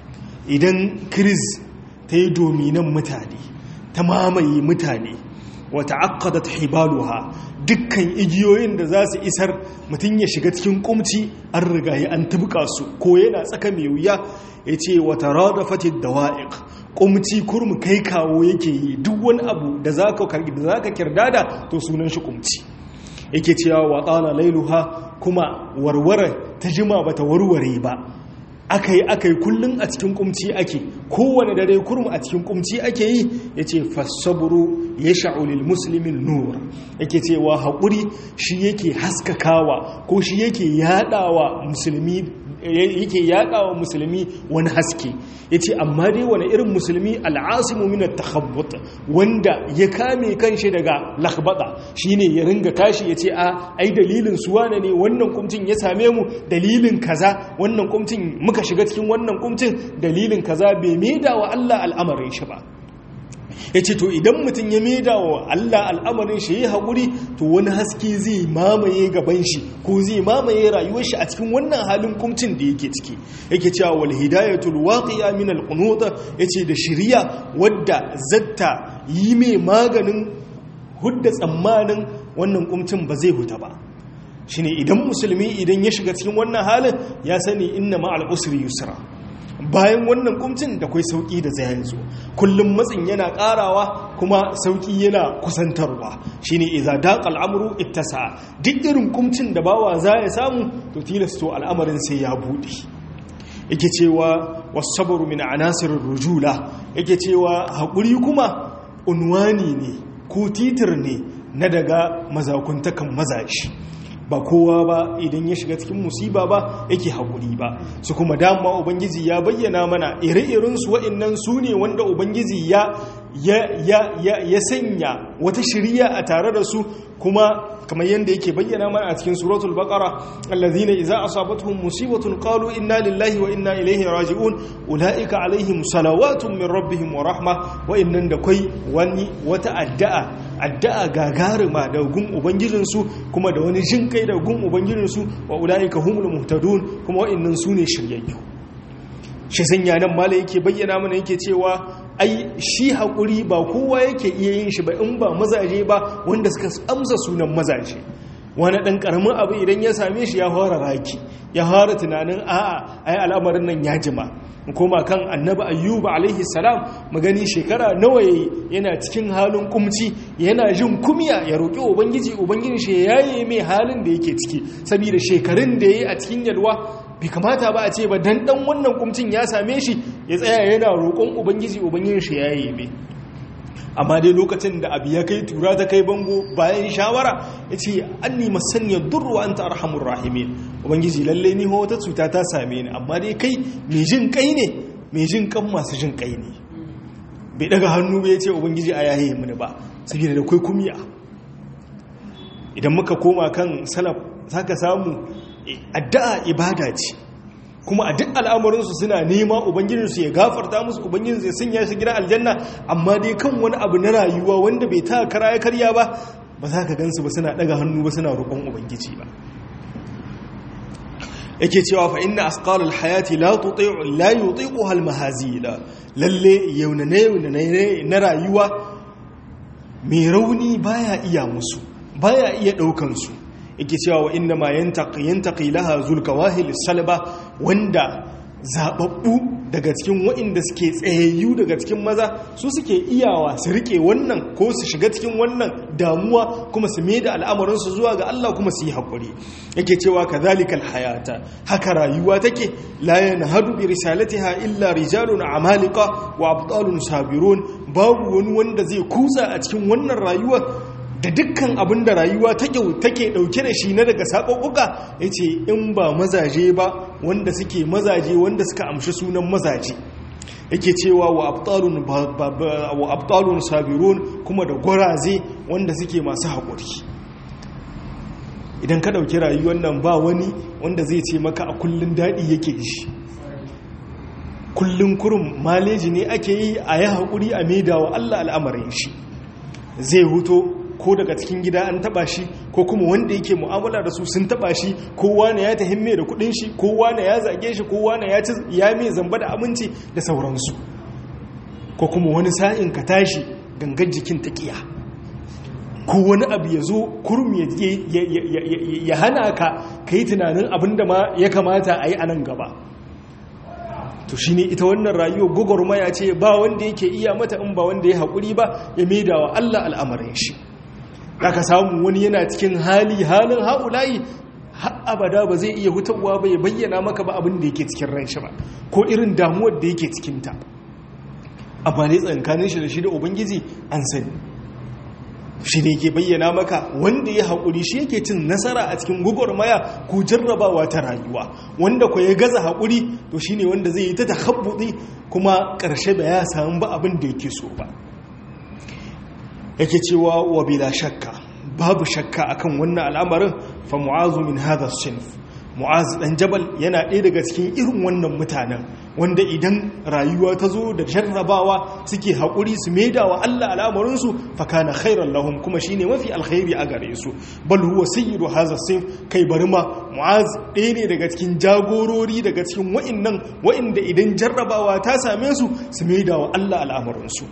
idan kriz ta yi dominan mutane ta mamaye mutane wata aqadat hibaluha dukkan igiyoyin da za su isar mutum ya shiga cikin kumci an rigaye an tabbuka su ko yana tsaka mai wuya ya ce wata radafatid dawa'iq kumci kurmu kai kawo yake yi duk wani abu da za ka kirdada to sunan shi kumci yake cewa wa tsala lailuha kuma warware ta jima bata warware ba aka yi aka yi kullum a cikin kumci ake kowane dare kurmu a cikin kumci ake yi ya ce fassaburu ya sha'ulil musulmin nur yake cewa haƙuri shi yake haskakawa ko shi yake yaɗawa musulmi yake yaɗawa musulmi wani haske ya ce amma dai wani irin musulmi al'asimu minar takhabbut wanda ya kame kanshi daga lakbata shine ya ringa tashi ya ce a ai dalilin suwana ne wannan kumcin ya same mu dalilin kaza wannan kumcin muka shiga cikin wannan kumcin dalilin kaza bai maida wa Allah al'amarin shi ba ya ce to idan mutum ya maida wa Allah al'amarin shi ya haƙuri to wani haske zai mamaye gaban shi ko zai mamaye rayuwar shi a cikin wannan halin kumcin da yake ciki yake cewa wal hidayatul waqiya min al qunut yace da shiriya wadda zatta yi mai maganin hudda tsammanin wannan kumcin ba zai huta ba shine idan musulmi idan ya shiga cikin wannan halin ya sani inna ma'al usri yusra bayan wannan kumcin da kwai sauki da zai yanzu kullum matsin yana karawa kuma sauki yana kusantarwa shine idza daqa al'amru ittasa duk irin kumcin da bawa za ya samu to tilasto al'amarin sai ya bude yake cewa was-sabru min anasirir rujula yake cewa hakuri kuma unwani ne ko titir ne na daga mazakuntakan mazashi ba kowa ba idan ya shiga cikin musiba ba yake haƙuri ba su kuma dama ubangiji ya bayyana mana ire-irinsu wa'innan su ne wanda ubangiji ya ya sanya wata shirya a tare da su kuma kamar yadda yake bayyana mana a cikin suratul baqara allazina idza asabatuhum musibatun qalu inna lillahi wa inna ilaihi raji'un ulaika alaihim salawatun min rabbihim wa rahma wa innan da kai wani wata addu'a addu'a gagarima da gun ubangijinsu kuma da wani jin kai da gun ubangijinsu wa ulaika humul muhtadun kuma wa innan sune shiryayyu shi sanya nan mala yake bayyana mana yake cewa ai shi haƙuri ba kowa yake iya yin shi ba in ba mazaje ba wanda suka amsa sunan mazaje wani ɗan ƙaramin abu idan ya same shi ya fara raki ya fara tunanin a'a ai al'amarin nan ya jima koma kan annabi ayyuba alaihi salam magani shekara nawa yayi yana cikin halin kumci yana jin kumya ya roƙi ubangiji ubangiji shi yayi mai halin da yake ciki saboda shekarun da yayi a cikin yalwa bai kamata ba a ce ba dan dan wannan kumcin ya same shi ya tsaya yana roƙon ubangiji ubangiji shi yayi mai amma dai lokacin da abu ya kai tura ta kai bango bayan shawara ya ce an nima sanya durwa an ta arhamun rahimi ubangiji lalle ni wata cuta ta same ni amma dai kai mai jin kai ne mai jin kan masu jin kai ne bai daga hannu bai ce ubangiji a yaye mini ba saboda da kai kumiya idan muka koma kan salaf zaka samu addu'a ibada ce kuma a duk al'amuransu suna nema ubangijinsu ya gafarta musu ubangijinsu ya sanya shi gida aljanna amma dai kan wani abu na rayuwa wanda bai ta kara ya karya ba ba za ka gansu ba suna daga hannu ba suna roƙon ubangiji ba yake cewa fa inna asqalul hayati la tuti'u la yutiquha al mahazila lalle yaunane yaunane na rayuwa mai rauni baya iya musu baya iya daukan su yake cewa wa inna ma yantaqi laha zulkawahil salba wanda zababbu daga cikin waɗanda suke tsayayyu daga cikin maza su suke iyawa su rike wannan ko su shiga cikin wannan damuwa kuma su mai da al'amuransu zuwa ga Allah kuma su yi haƙuri yake cewa kazalikal hayata haka rayuwa take la yanhadu bi risalatiha illa rijalun amalika wa abtalun sabirun babu wani wanda zai kusa a cikin wannan rayuwa da dukkan abin da rayuwa take dauke da shi na daga saƙoƙuka ya ce in ba mazaje ba wanda suke mazaje wanda suka amshi sunan mazaje yake cewa wa abtalun wa abtalun sabirun kuma da gwaraze wanda suke masu haƙuri idan ka ɗauki rayuwar nan ba wani wanda zai ce maka a kullun daɗi yake shi kullun kurum maleji ne ake yi a yi haƙuri a maida wa Allah al'amarin shi zai huto ko daga cikin gida an taba shi ko kuma wanda yake mu'amala da su sun taba shi kowa ne ya tahimme da kudin shi kowa ne ya zage shi kowa ne ya ci ya mai zamba da aminci da sauransu ko kuma wani sa'in ka tashi gangan jikin taqiya ko wani abu ya zo kurum ya hana ka kai tunanin abinda ma ya kamata a yi a nan gaba to shi ne ita wannan rayuwa gwagwarmaya ce ba wanda yake iya mata in ba wanda ya haƙuri ba ya maida wa Allah al'amarin shi ka samu wani yana cikin hali halin haulayi har abada ba zai iya hutawa ba ya bayyana maka ba abin da yake cikin ran shi ba ko irin damuwar da yake cikinta amma ne tsankanin shi da shi da ubangiji an sani shi ne ke bayyana maka wanda ya haƙuri shi yake cin nasara a cikin gwagwarmaya ko jarrabawa ta rayuwa wanda ko ya gaza haƙuri to shi ne wanda zai yi ta tahabbuɗi kuma ƙarshe ba ya samu ba abin da yake so ba yake cewa wa bila shakka babu shakka akan wannan al'amarin fa mu'azu min hadha sinf mu'az dan jabal yana ɗaya daga cikin irin wannan mutanen wanda idan rayuwa ta zo da jarrabawa suke haƙuri su maida wa Allah al'amarinsu fa kana khairan lahum kuma shine mafi alkhairi a gare su bal huwa sayyidu hadha sinf kai bari ma mu'az ɗaya ne daga cikin jagorori daga cikin wa'innan wa'inda idan jarrabawa ta same su su maida wa Allah al'amarinsu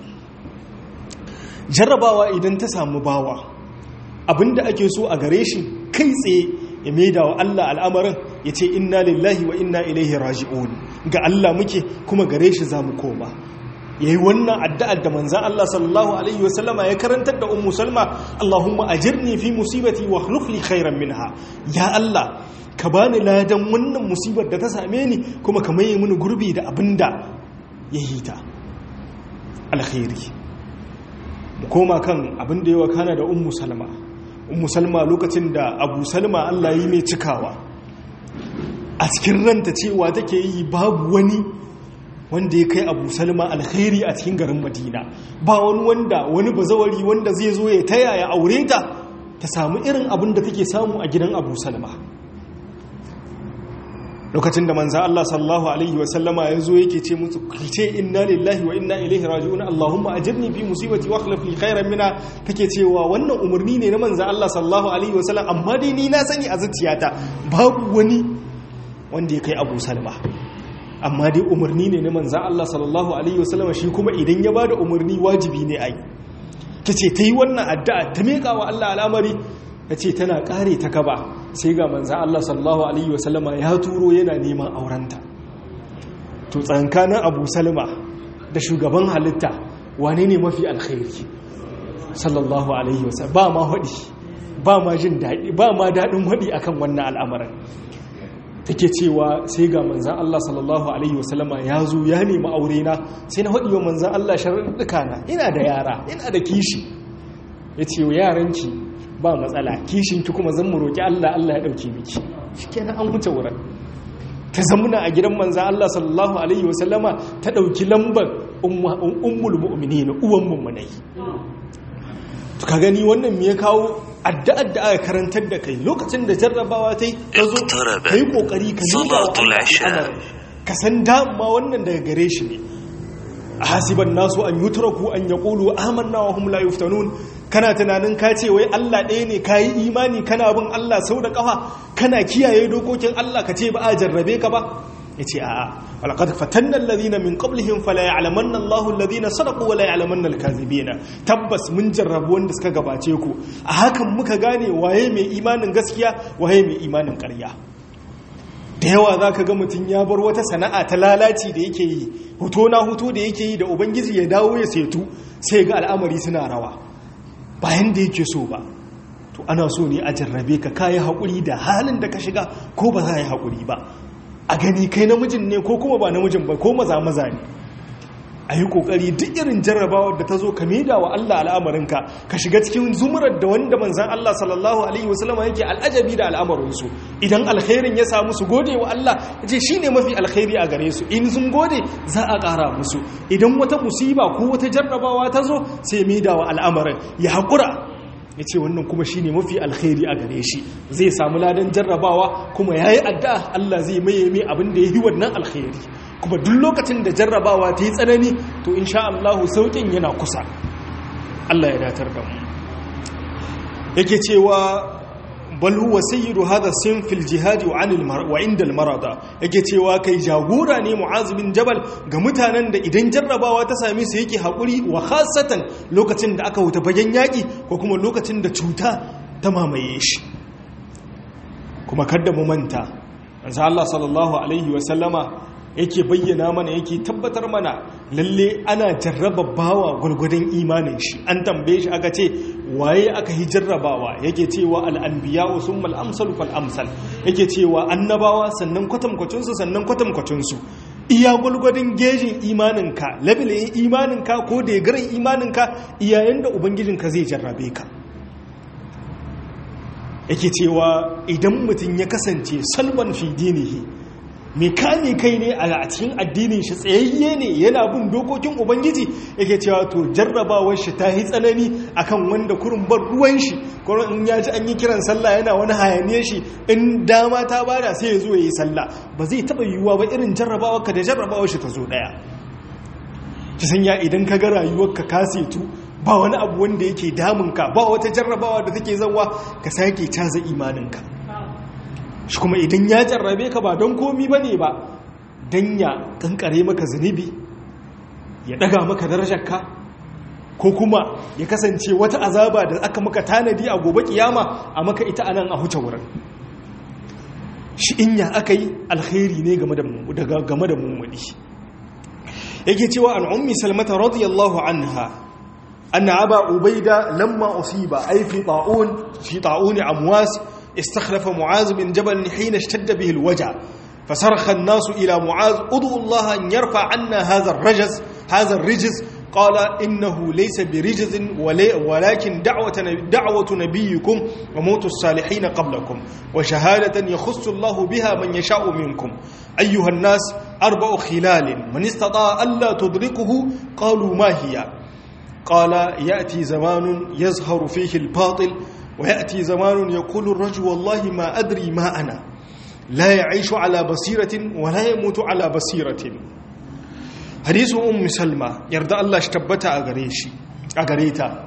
jarrabawa idan ta samu bawa abinda ake so a gare shi kai tsaye ya maida wa Allah al'amarin ya ce inna lillahi wa inna ilaihi raji'un ga Allah muke kuma gare shi za mu koma ya yi wannan addu'ar da manzan Allah sallallahu Alaihi wasallama ya karantar da ummu salma Allahumma ajirni fi musibati wa khulufli khairan minha ya Allah ka bani ladan wannan musibar da ta same ni kuma ka maye mini gurbi da abinda ya yi ta alkhairi mu koma kan abin da yawa kana da ummu salma ummu salma lokacin da abu salma Allah yi mai cikawa a cikin ranta cewa take yi babu wani wanda ya kai abu salma alkhairi a cikin garin madina ba wani wanda wani bazawari wanda zai zo ya taya ya aure ta ta samu irin abin da take samu a gidan abu salma lokacin da manza Allah sallallahu alaihi wasallama ya zo yake ce musu ce inna lillahi wa inna ilaihi raji'un Allahumma ajirni fi musibati wa akhlif li khairan minha take cewa wannan umarni ne na manza Allah sallallahu alaihi wasallam amma dai ni na sani a zuciyata babu wani wanda ya kai Abu Salma amma dai umarni ne na manza Allah sallallahu alaihi wasallam shi kuma idan ya bada umarni wajibi ne ai tace tayi wannan addu'a ta meka wa Allah al'amari tace tana kare ta kaba sai ga manzan Allah sallallahu Alaihi wasallama ya turo yana neman aurenta to tsankanin abu salma da shugaban halitta wane ne mafi alkhairi sallallahu Alaihi wasallam ba ma haɗi ba ma jin daɗi ba ma daɗin haɗi akan wannan al'amarin take cewa sai ga manzan Allah sallallahu Alaihi wasallama ya zo ya nemi aure na sai na haɗi wa manzan Allah sharaɗuka na ina da yara ina da kishi ya ce wa yaranki ba matsala kishinki kuma zan mu roƙi Allah Allah ya ɗauke miki shi kenan an wuce wurin ta zamuna a gidan manza Allah sallallahu alaihi wasallama ta ɗauki lambar ummul mu'mini na uwan mummunai to ka gani wannan me ya kawo addu'ar da aka karantar da kai lokacin da jarrabawa ta yi ka zo ka yi ƙoƙari ka nuna wa Allah ka san dama wannan daga gare shi ne a hasiban nasu an yutraku an yaqulu amanna wa hum la yuftanun kana tunanin ka ce wai Allah ɗaya ne kayi imani kana bin Allah sau da ƙafa kana kiyaye dokokin Allah ka ce ba a jarrabe ka ba yace a'a walaqad fatanna alladhina min qablihim fala ya'lamanna Allahu alladhina sadaqu wa la ya'lamanna al-kadhibina tabbas mun jarrabu wanda suka gabace ku a hakan muka gane waye mai imanin gaskiya waye mai imanin ƙarya da yawa za ka ga mutum ya bar wata sana'a ta lalaci da yake yi huto na huto da yake yi da ubangiji ya dawo ya setu sai ga al'amari suna rawa bayan da yake so ba to ana so ne a jarrabe ka kayi haƙuri da halin da ka shiga ko ba za a yi haƙuri ba a gani kai namijin ne ko kuma ba namijin ba ko maza maza ne a yi kokari duk irin jarrabawar da ta zo ka maida wa Allah al'amarinka ka shiga cikin zumurar da wanda manzan Allah sallallahu alaihi wasallam yake al'ajabi da al'amarinsu idan alkhairin ya samu su gode wa Allah ce shi ne mafi alkhairi a gare su in sun gode za a ƙara musu idan wata musiba ko wata jarrabawa ta zo sai maida wa al'amarin ya haƙura ya ce wannan kuma shi ne mafi alkhairi a gare shi zai samu ladan jarrabawa kuma ya yi addu'a Allah zai maye mai abin da ya yi wannan alkhairi kuma duk lokacin da jarrabawa ta yi tsanani to insha Allahu sauƙin yana kusa Allah ya datar da mu yake cewa bal huwa sayyidu hadha sin fil jihad wa anil wa inda al marada yake cewa kai jagora ne mu'az bin jabal ga mutanen da idan jarrabawa ta same su yake hakuri wa khassatan lokacin da aka wuta bayan yaki ko kuma lokacin da cuta ta mamaye shi kuma kada mu manta manzo Allah sallallahu alaihi wa sallama yake bayyana mana yake tabbatar mana lalle ana jarraba bawa gwargwadon imanin shi an tambaye shi aka ce waye aka yi jarrabawa yake cewa al'anbiya sun mal'amsal fal'amsal yake cewa annabawa sannan kwatankwacinsu sannan kwatankwacinsu iya gwargwadon gejin imaninka labilin imaninka ko da garin imaninka iyayen da ubangijinka zai jarrabe ka yake cewa idan mutum ya kasance salman fi dinihi mai kame kai ne a cikin addinin shi tsayayye ne yana bin dokokin ubangiji yake cewa to jarrabawar shi ta yi tsanani akan wanda kurin bar ruwan shi kuma in ya ji an yi kiran sallah yana wani hayaniye shi in dama ta bada sai ya zo ya yi sallah ba zai taba yiwuwa ba irin jarrabawar ka da jarrabawar shi ta zo daya ki sanya idan ka ga rayuwar ka kasetu ba wani abu wanda yake damunka ba wata jarrabawa da take zawa ka sake caza imaninka shi kuma idan ya jarrabe ka ba don komi ba ne ba don ya kankare maka zunubi ya daga maka darajarka ko kuma ya kasance wata azaba da aka maka tanadi a gobe kiyama a maka ita anan a huce wurin shi in ya aka yi alkhairi ne game da mummuni yake cewa an ummi salmata radiyallahu anha أن أبا عبيدة لما أصيب أي في طاعون في طاعون أمواس استخلف معاذ بن جبل حين اشتد به الوجع فصرخ الناس إلى معاذ ادعوا الله أن يرفع عنا هذا الرجز هذا الرجز قال إنه ليس برجز ولكن دعوة, دعوة نبيكم وموت الصالحين قبلكم وشهادة يخص الله بها من يشاء منكم أيها الناس أربع خلال من استطاع ألا تدركه قالوا ما هي قال يأتي زمان يظهر فيه الباطل ويأتي زمان يقول الرجل والله ما أدري ما أنا لا يعيش على بصيرة ولا يموت على بصيرة حديث أم سلمة يرضى الله اشتبت أغريشي أغريتا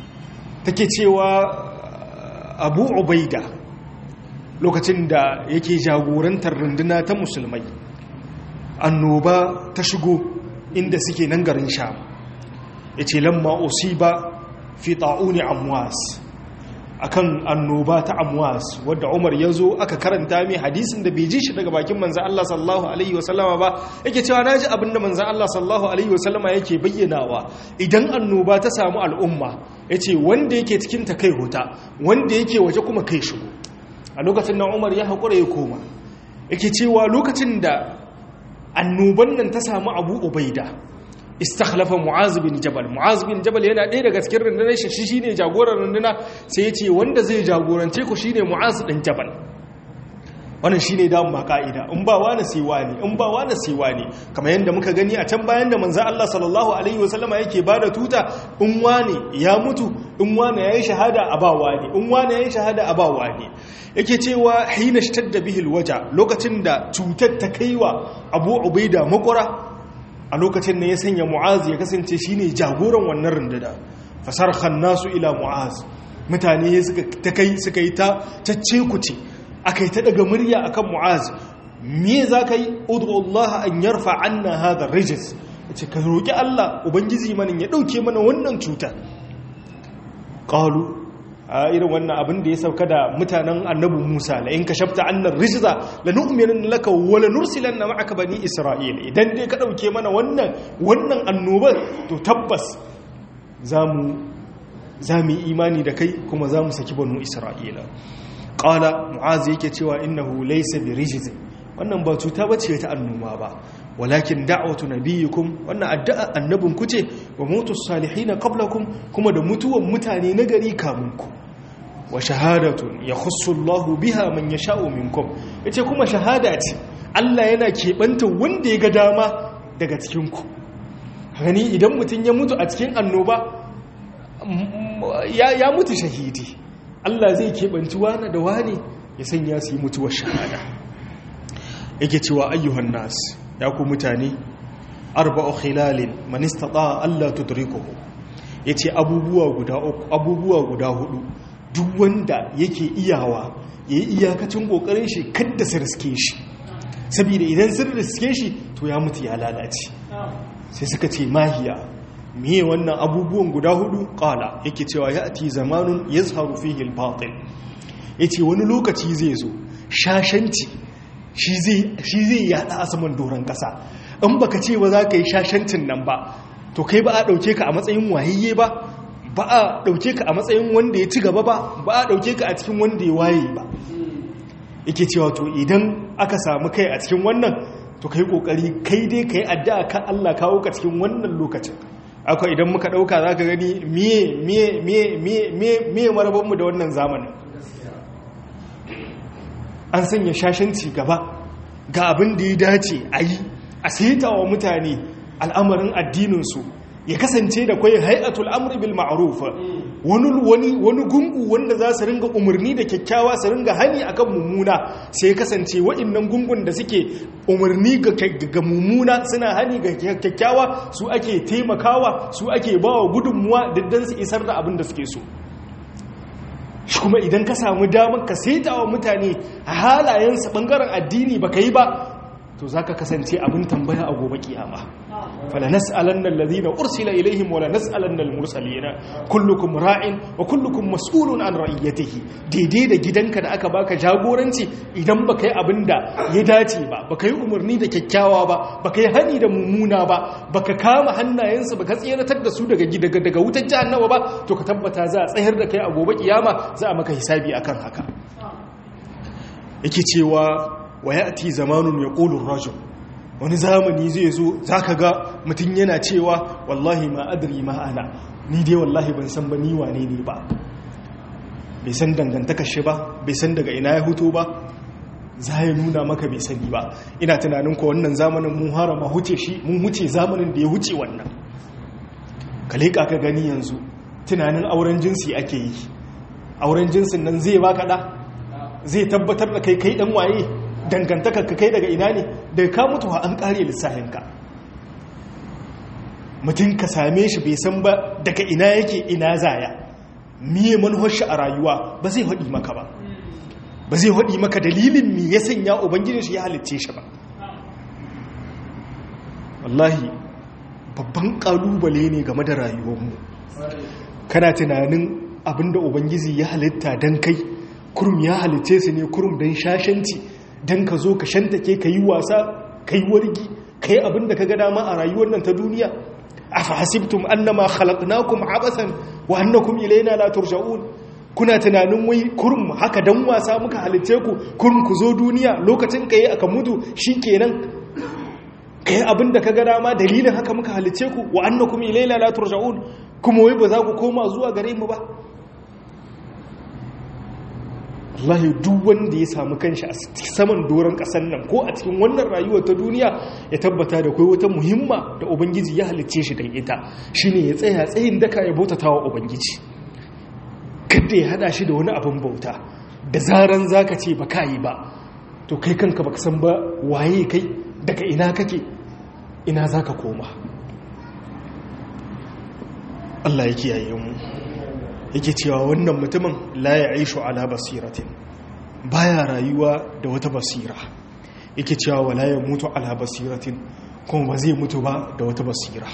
تكتوى أبو عبيدة lokacin da yake jagorantar runduna ta musulmai annoba ta shigo inda suke nan garin sham ya ce lamma usiba fi ta'uni amwas akan annoba ta amwas wadda umar ya zo aka karanta mai hadisin da bai ji shi daga bakin manzan Allah sallallahu alaihi wasallama ba yake cewa na ji abinda manzan Allah sallallahu alaihi wasallama yake bayyanawa idan annoba ta samu al'umma ya ce wanda yake cikin ta kai huta wanda yake waje kuma kai shigo a lokacin nan umar ya haƙura ya koma yake cewa lokacin da annoban nan ta samu abu ubaida istakhlafa mu'az bin jabal mu'az bin jabal yana ɗaya daga cikin rundunar shi shine jagoran runduna sai yace wanda zai jagorance ku shine mu'az din jabal wannan shine da mu ka'ida in ba wani sai wani in ba wani sai wani kamar yanda muka gani a can bayan da manzo Allah sallallahu alaihi wasallama yake bada tuta in wani ya mutu in wani yayi shahada a ba wani in wani yayi shahada a ba wani yake cewa hina shtadda bihi alwaja lokacin da cutar ta kaiwa Abu Ubaida makura a lokacin da ya sanya mu'az ya kasance shine jagoran wannan runduna fasarhan nasu ila mu'az mutane suka ta kai suka yi ta cacce kuce akai ta daga murya akan mu'az me zaka yi ud'u Allah an yarfa anna hadha rijis yace ka roki Allah ubangiji manin ya dauke mana wannan cuta qalu a irin wannan abin da ya sauka da mutanen annabi Musa la in kashafta annar rijza lanu'minu laka wa lanursilanna ma'aka bani isra'ila idan dai ka dauke mana wannan wannan annobar to tabbas zamu zamu imani da kai kuma zamu saki banu isra'ila qala mu'az yake cewa innahu laysa bi rijz wannan ba cuta bace ta annoba ba walakin da'watu nabiyikum wannan addu'a annabin ku ce wa mutus salihin qablakum kuma da mutuwan mutane na gari kamun ku wa shahadatun yakhussu Allahu biha man yasha'u minkum yace kuma shahada ce Allah yana keɓanta wanda ya ga dama daga cikin ku gani idan mutum ya mutu a cikin annoba ya mutu shahidi Allah zai keɓanci wani da wani ya sanya su yi mutuwar shahada yake cewa ayyuhan nas ya ku mutane arba'u khilalin man istata Allah tudrikuhu yace abubuwa guda uku abubuwa guda hudu duk wanda yake iyawa yayi iyakacin kokarin shi kada su riske shi saboda idan sun riske shi to ya mutu ya lalace sai suka ce mahiya miye wannan abubuwan guda hudu kala yake cewa ya ati zamanun ya zaharu fi hilbatin ya ce wani lokaci zai zo shashanci shi zai yada a saman doron kasa in baka ce ba za ka yi shashancin nan ba to kai ba a ɗauke ka a matsayin wayayye ba ba a ɗauke ka a matsayin wanda ya ci gaba ba ba a ɗauke ka a cikin wanda ya waye ba yake cewa to idan aka samu kai a cikin wannan to kai kokari kai dai kai addu'a kan Allah kawo ka cikin wannan lokacin akwai idan muka dauka zaka gani miye miye miye miye miye miye maraban mu da wannan zamanin an sanya shashanci gaba ga abin da ya dace a yi a saita wa mutane al'amarin addininsu ya kasance da kwai hay'atul amri bil ma'ruf wani wani wani gungu wanda za su ringa umarni da kyakkyawa su ringa hani akan mummuna sai ya kasance waɗannan gungun da suke umarni ga mummuna suna hani ga kyakkyawa su ake taimakawa su ake bawa gudunmuwa diddan su isar da abin da suke so shi kuma idan ka samu damar ka saita wa mutane halayensa bangaren addini baka yi ba to zaka kasance abin tambaya a gobe kiyama fala nas'alanna alladhina ursila ilaihim wala nas'alanna almursalina kullukum ra'in wa kullukum mas'ulun an ra'iyatihi daidai da gidanka da aka baka jagoranci idan baka yi abinda ya dace ba baka yi umarni da kyakkyawa ba baka yi hani da mummuna ba baka kama hannayensu baka tseratar da su daga daga daga wutar jahannama ba to ka tabbata za a tsayar da kai a gobe kiyama za a maka hisabi akan haka yake cewa wa ya'ti zamanun yaqulu ar-rajul wani zamani zai zo zaka ga mutum yana cewa wallahi ma adri ma ana ni dai wallahi ban san ba ni wane ne ba bai san dangantakar shi ba bai san daga ina ya huto ba za ya nuna maka bai sani ba ina tunanin ko wannan zamanin mun harama huce shi mun huce zamanin da ya huce wannan ka leƙa ka gani yanzu tunanin auren jinsi ake yi auren jinsin nan zai baka da zai tabbatar da kai kai dan waye dangantakar ka kai daga ina ne daga ka mutu an kare lissahinka mutum ka same shi bai san ba daga ina yake ina zaya miye manuwar shi a rayuwa ba zai haɗi maka ba ba zai haɗi maka dalilin mi ya sanya ubangijin shi ya halicce shi ba wallahi babban ƙalubale ne game da rayuwarmu kana tunanin abinda ubangiji ya halitta don kai kurum ya halitce su ne kurum don shashanci don ka zo ka shantake ka yi wasa ka yi wargi ka yi abin da ka ga dama a rayuwar nan ta duniya a fahasibtum annama khalaqnakum abasan wa annakum ilayna la turja'un kuna tunanin wai kurum haka dan wasa muka halitce ku kurum ku zo duniya lokacin ka yi aka mutu shikenan ka yi abin da ka ga dama dalilin haka muka halitce ku wa annakum ilayna la turja'un kuma wai ba za ku koma zuwa gare mu ba wallahi duk wanda ya samu kanshi a saman doron kasan nan ko a cikin wannan rayuwar ta duniya ya tabbata da kai wata muhimma da ubangiji ya halicce shi dan ita shine ya tsaya tsayin daka ya bautata wa ubangiji kada ya hada shi da wani abin bauta da zaran zaka ce ba yi ba to kai kanka baka san ba waye kai daga ina kake ina zaka koma Allah ya kiyaye mu yake cewa wannan mutumin la ya aishu ala basiratin baya rayuwa da wata basira yake cewa wala ya mutu ala basiratin kuma ba zai mutu ba da wata basira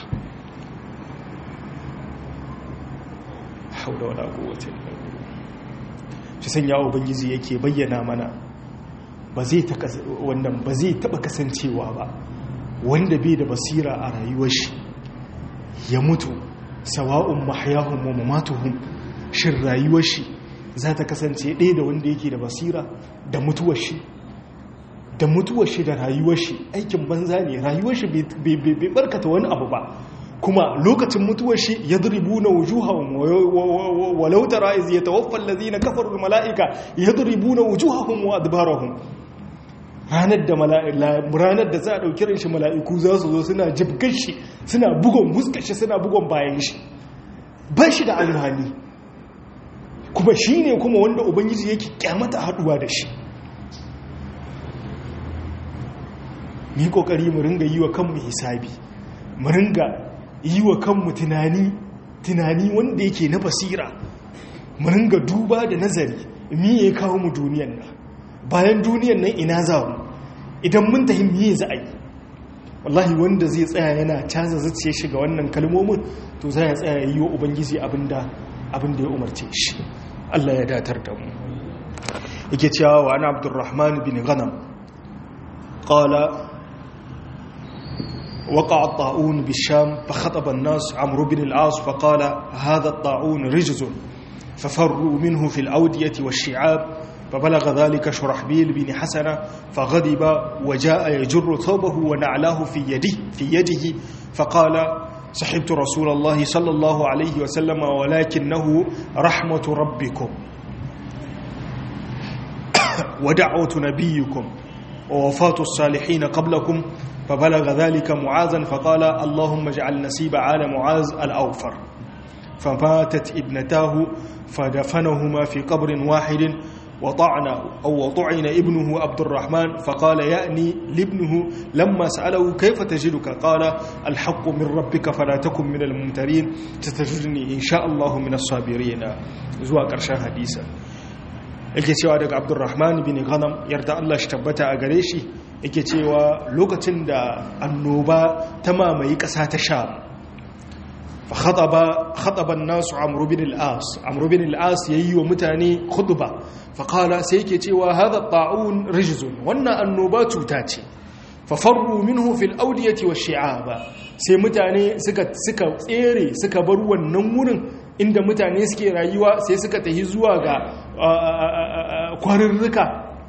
haula wala quwwata illa billah shi sanya ubangiji yake bayyana mana ba zai ta wannan ba zai taba kasancewa ba wanda bai da basira a rayuwar shi ya mutu sawa'un mahyahum wa mamatuhum shin rayuwar shi za ta kasance ɗaya da wanda yake da basira da mutuwar shi da mutuwar shi da rayuwar shi aikin banza ne rayuwar shi bai barkata wani abu ba kuma lokacin mutuwar shi ya duribu na wujuhahun walau tara iz yatawaffa allazina kafaru mala'ika yadribu na wujuhahum wa adbarahum ranar da ranar da za a dauki ran shi mala'iku za su zo suna jibgar shi suna bugon muskar shi suna bugon bayan shi ba shi da alhani kuma shi ne kuma wanda ubangiji yake kyamata haduwa da shi mu yi kokari mu ringa yi wa kanmu hisabi mu ringa yi wa kanmu tunani tunani wanda yake na basira mu ringa duba da nazari mi ya kawo mu duniyan nan bayan duniyan nan ina za mu idan mun tahi miye za a yi wallahi wanda zai tsaya yana caza zuciya shiga wannan kalmomin to za ya tsaya yi wa ubangiji abinda abinda ya umarce shi Allah ya datar da mu yake cewa wa ana abdurrahman bin ghanam qala وقع الطاعون بالشام فخطب الناس عمرو بن العاص فقال هذا الطاعون رجز ففروا منه في الأودية والشعاب فبلغ ذلك شرحبيل بن حسنة فغضب وجاء يجر ثوبه ونعلاه في يده في يده فقال صحبت رسول الله صلى الله عليه وسلم ولكنه رحمة ربكم ودعوة نبيكم ووفاة الصالحين قبلكم فبلغ ذلك معاذا فقال اللهم اجعل نسيب عال معاذ الأوفر فماتت ابنتاه فدفنهما في قبر واحد وطعن أو وطعن ابنه عبد الرحمن فقال يأني لابنه لما سأله كيف تجدك قال الحق من ربك فلا تكن من الممترين ستجدني إن شاء الله من الصابرين زوا قرشان حديثا yake cewa daga abdurrahman bin ghanam yarda Allah shi tabbata a gare shi yake cewa lokacin da annoba ta mamaye ƙasa ta sha fa khataba khataba an-nas amr bin al-as amr bin al-as yayi wa mutane khutba fa qala sai yake cewa hadha ta'un rijzun wannan annoba cuta ce fa farru minhu fil awdiyati wash-shi'aba sai mutane suka suka tsere suka bar wannan wurin inda mutane suke rayuwa sai suka tafi zuwa ga kwarirrika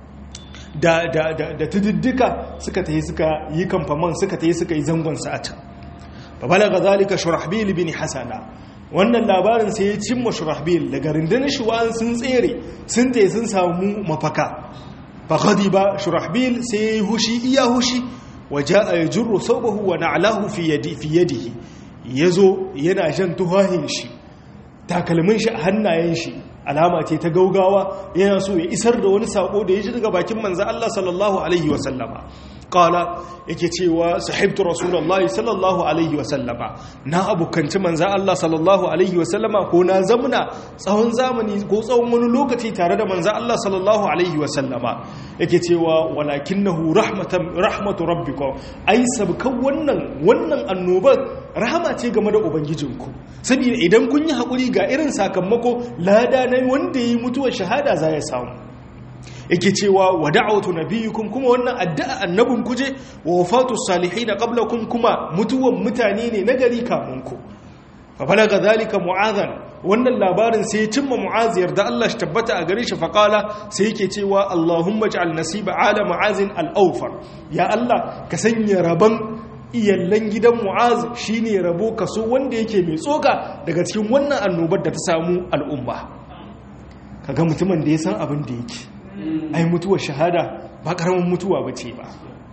da da da da tudiddika suka tafi suka yi kamfaman suka tafi suka yi zangon sa a can fa balaga zalika shurahbil bin hasana wannan labarin sai ya cimma shurahbil daga rundunar shuwan sun tsere sun tafi sun samu mafaka fa ghadiba shurahbil sai ya yi hushi iya hushi waja'a yajru thawbahu wa na'lahu fi yadi fi yadihi yazo yana jan tuhahin shi takalmin shi a hannayen shi alama ce ta gaugawa yana so ya isar da wani sako da ya ji daga bakin manzo Allah sallallahu alaihi wa sallama qala yake cewa sahibtu rasulullahi sallallahu alaihi wa sallama na abukanci manzo Allah sallallahu alaihi wa sallama ko na zamuna tsawon zamani ko tsawon wani lokaci tare da manzo Allah sallallahu alaihi wa sallama yake cewa walakinahu rahmatan rahmatu rabbikum ai sabkan wannan wannan annobar rahama ce game da ubangijinku saboda idan kun yi hakuri ga irin sakamako lada na wanda yi mutuwar shahada za ya samu yake cewa wa da'awatu nabiyukum kuma wannan addu'a annabin kuje wa wafatu salihin qablakum kuma mutuwan mutane ne na gari kamun ku fa balaga zalika mu'adhan wannan labarin sai ya cimma mu'az yarda Allah shi tabbata a gare shi fa qala sai yake cewa Allahumma ij'al nasiba ala mu'azin al-awfar ya Allah ka sanya raban iyallan gidan mu'az shine rabo kaso wanda yake mai tsoka daga cikin wannan annobar da ta samu al'umma kaga mutumin da ya san abin da yake ai mutuwar shahada ba karamin mutuwa ba ce ba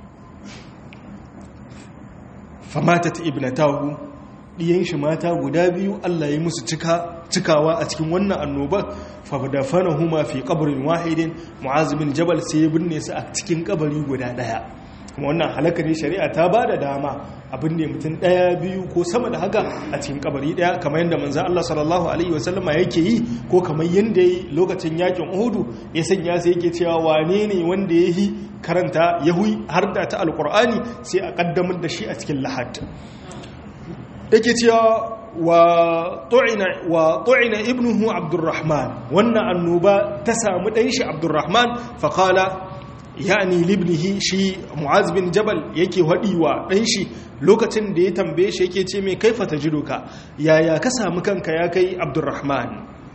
famatat ibnatahu diyan shi mata guda biyu Allah ya musu cika cikawa a cikin wannan annobar fadafanahuma fi qabrin wahidin mu'az bin jabal sai ya binne su a cikin kabari guda daya kuma wannan halaka ne shari'a ta ba da dama abin da mutum ɗaya biyu ko sama da haka a cikin kabari ɗaya kamar yadda manzan Allah sallallahu Alaihi wasallama yake yi ko kamar yadda yi lokacin yakin uhudu ya sanya sai yake cewa wane ne wanda ya yi karanta yahui har da ta alkur'ani sai a ƙaddamar da shi a cikin lahad yake cewa wa tu'ina ibnuhu abdurrahman wannan annoba ta samu ɗan shi abdurrahman faƙala yani libnihi shi mu'az bin jabal yake wa ɗan shi lokacin da ya tambaye shi yake ce mai kaifa tajiduka yaya ka samu kanka ya kai abdurrahman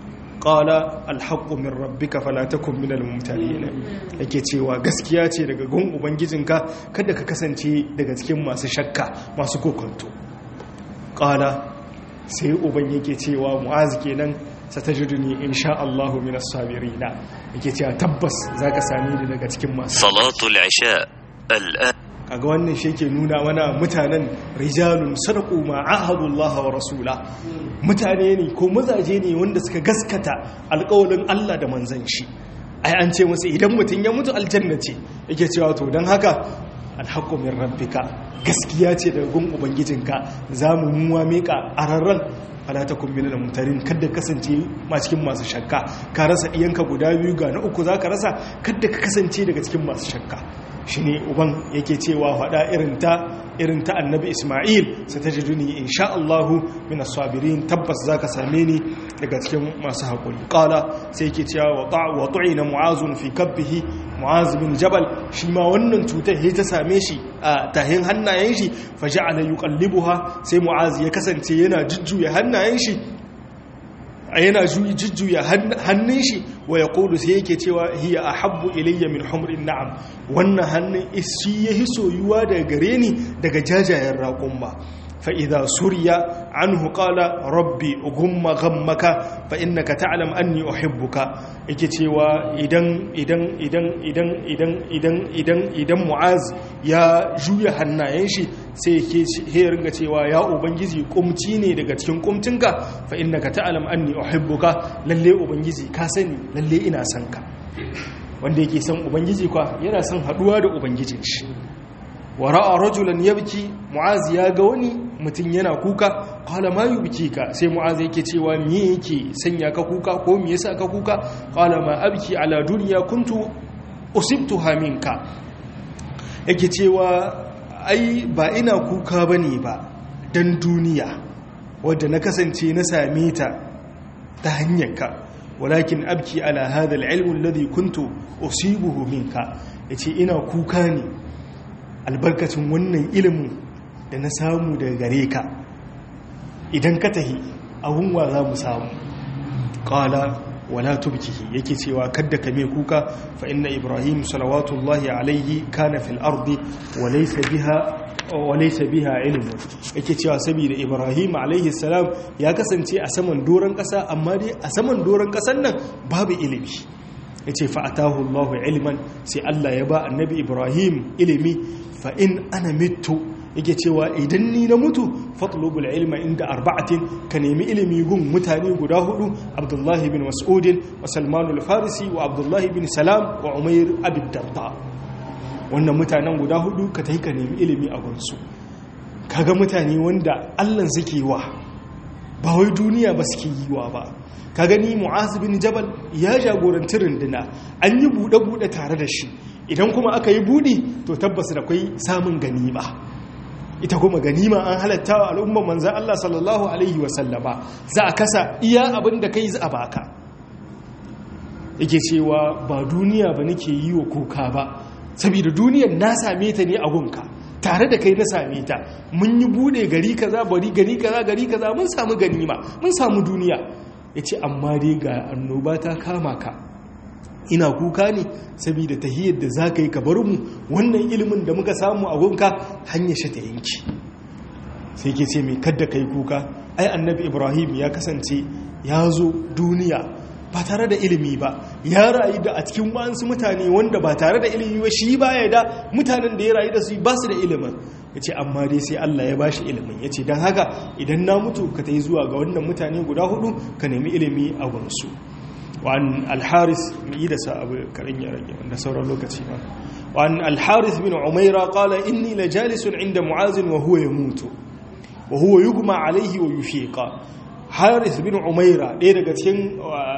qala alhaqqu min rabbika fala takun minal mumtarin yake cewa gaskiya ce daga gun ubangijinka kada ka kasance daga cikin masu shakka masu kokonto qala sai uban yake cewa mu'az kenan satajiduni insha Allahu minas sabirina yake cewa tabbas zaka sami ni daga cikin masu salatul isha al'an kaga wannan shi ke nuna mana mutanen rijalun sadaqu ma ahadullah wa rasula mutane ne ko mazaje ne wanda suka gaskata alƙawarin Allah da manzon shi ai an ce musu idan mutum ya mutu aljanna ce yake cewa to dan haka alhaqqu min rabbika gaskiya ce daga gun ubangijinka zamu muwa mika ararran fala takun minal mumtarin kada kasance ma cikin masu shakka ka rasa iyanka guda biyu ga na uku zaka rasa kada ka kasance daga cikin masu shakka shine uban yake cewa faɗa irin ta irin ta annabi Isma'il sai ta jiduni insha Allah min as-sabirin tabbas zaka same ni daga cikin masu hakuri qala sai yake cewa wa ta' wa tu'ina mu'azun fi kabbihi mu'az bin jabal shi ma wannan cutar sai ta same shi a tahin hannayen shi fa ja'ala yuqallibuha sai mu'az ya kasance yana jujjuya hannayen shi yana jujjuya hannun shi wa ya kulu sai yake cewa hiya a habbu ilayya min humrin na'am wannan hannun shi ya hi soyuwa daga gare ni daga jajayen raƙon ba fa'iza suriya an hukala rabbi gumma gammaka fa innaka ta'lam anni uhibbuka yake cewa idan idan idan idan idan idan idan idan mu'az ya juya hannayen shi sai yake he ringa cewa ya ubangiji kumci ne daga cikin kumcinka fa innaka ta'lam anni uhibbuka lalle ubangiji ka sani lalle ina son ka wanda yake son ubangiji kwa yana son haduwa da ubangijin shi wa ra'a rajulan yabki mu'az ya ga wani mutum yana kuka qala ma yubkika sai mu'az yake cewa me yake sanya ka kuka ko me yasa ka kuka qala ma abki ala dunya kuntu usibtuha minka yake cewa ai ba ina kuka bane ba dan duniya wadda na kasance na same ta ta hanyarka walakin abki ala hadha al-ilm alladhi kuntu usibuhu minka yace ina kuka ne albarkacin wannan ilimin da na samu daga gare ka idan ka tahi abun wa za mu samu qala wala tubkihi yake cewa kadda ka me kuka fa inna ibrahim salawatullahi alaihi kana fil ardi wa laysa biha walaisa biha ilmu yake cewa saboda ibrahim alaihi salam ya kasance a saman doron kasa amma dai a saman doron kasan nan babu ilimi yace fa atahu allah ilman sai allah ya ba annabi ibrahim ilimi fa in ana mitu yake cewa idan ni na mutu fatlubul ilma inda arba'atin ka nemi ilimi gun mutane guda hudu abdullahi bin mas'udin wa salmanul farisi wa abdullahi bin salam wa umair abid darda wannan mutanen guda hudu ka ta yi ka nemi ilimi a gunsu kaga mutane wanda allan suke wa ba wai duniya ba suke yi wa ba ka gani mu'az bin jabal ya jagoranci runduna an yi buɗe-buɗe tare da shi idan kuma aka yi buɗe to tabbas da kwai samun ganima ita kuma ganima an halatta wa al'ummar manzan Allah sallallahu alaihi wasallama za a kasa iya abin da kai za a baka yake cewa ba duniya ba nake yi wa kuka ba saboda duniyar na same ta ne a gunka tare da kai na same ta mun yi bude gari kaza bari gari kaza gari kaza mun samu ganima mun samu duniya yace amma dai ga annoba ta kama ka ina kuka ne saboda tahiyar da zaka yi ka bar mu wannan ilimin da muka samu a gunka hanyar shi ta yanki sai ke ce mai kadda kai kuka ai annabi ibrahim ya kasance ya zo duniya ba tare da ilimi ba ya rayu da a cikin wasu mutane wanda ba tare da ilimi ba shi ba ya da mutanen da ya rayu da su ba su da ilimin ya ce amma dai sai Allah ya bashi ilimin ya ce don haka idan na mutu ka ta yi zuwa ga wannan mutane guda hudu ka nemi ilimi a gunsu wa'an alharis mai yi da sa abu karin ya rage wanda sauran lokaci ba wa'an alharis bin umaira kala inni la jalisun inda mu'azin wa huwa ya mutu wa huwa yugma alaihi wa yufiqa haris bin umaira ɗaya daga cikin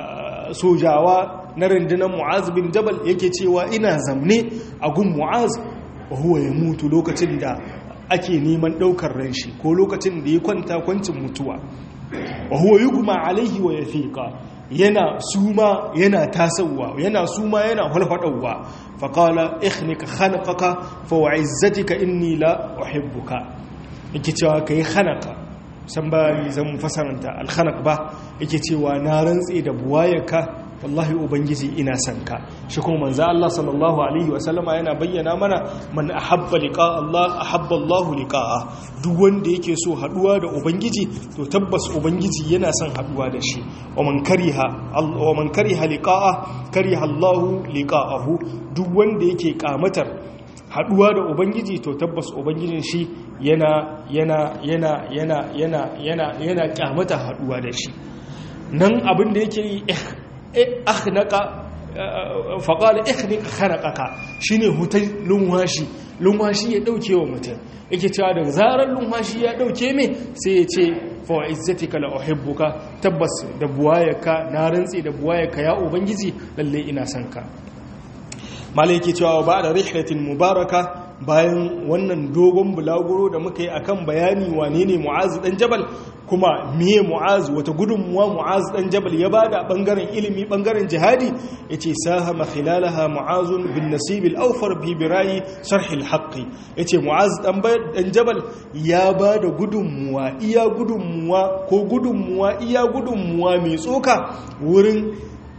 sojawa na rundunar mu'az bin jabal yake cewa ina zamne a gun mu'az wa huwa ya mutu lokacin da ake neman ɗaukar ran shi ko lokacin da ya kwanta kwancin mutuwa wa huwa yugma alaihi wa yafiqa yana suma yana tasawa yana suma yana hulfadawa fa qala ikhnika khanaqaka fa wa'izzatika inni la uhibbuka yake cewa kai khanaka san ba ni zan fasaranta alkhanaq ba yake cewa na rantse da buwayarka wallahi ubangiji ina son ka shi kuma manzo Allah sallallahu alaihi wa sallama yana bayyana mana man ahabba liqa Allah ahabba Allah liqa'a duk wanda yake so haduwa da ubangiji to tabbas ubangiji yana son haduwa da shi wa man kariha wa man kariha liqa'a kariha Allah liqa'ahu duk wanda yake kamatar haduwa da ubangiji to tabbas ubangijin shi yana yana yana yana yana yana yana kyamata haduwa da shi nan abin da yake yi akhnaka faƙala ikhnik khanaqaka shine hutai lunwashi lunwashi ya dauke wa mutum yake cewa da zarar lunwashi ya dauke me sai ya ce fa izzatika la uhibbuka tabbas da buwayaka na rantsi da buwayaka ya ubangiji lalle ina son ka malai yake cewa ba da rihlatin mubaraka bayan wannan dogon bulaguro da muka yi akan bayani wane ne mu'azu dan jabal kuma miye mu'azu wata gudunmuwa mu'azu dan jabal ya bada bangaren ilimi bangaren jihadi yace sahama khilalaha mu'azun bin nasib al-awfar bi birayi sharh al-haqq yace mu'azu dan dan jabal ya bada gudunmuwa iya gudunmuwa ko gudunmuwa iya gudunmuwa mai tsoka wurin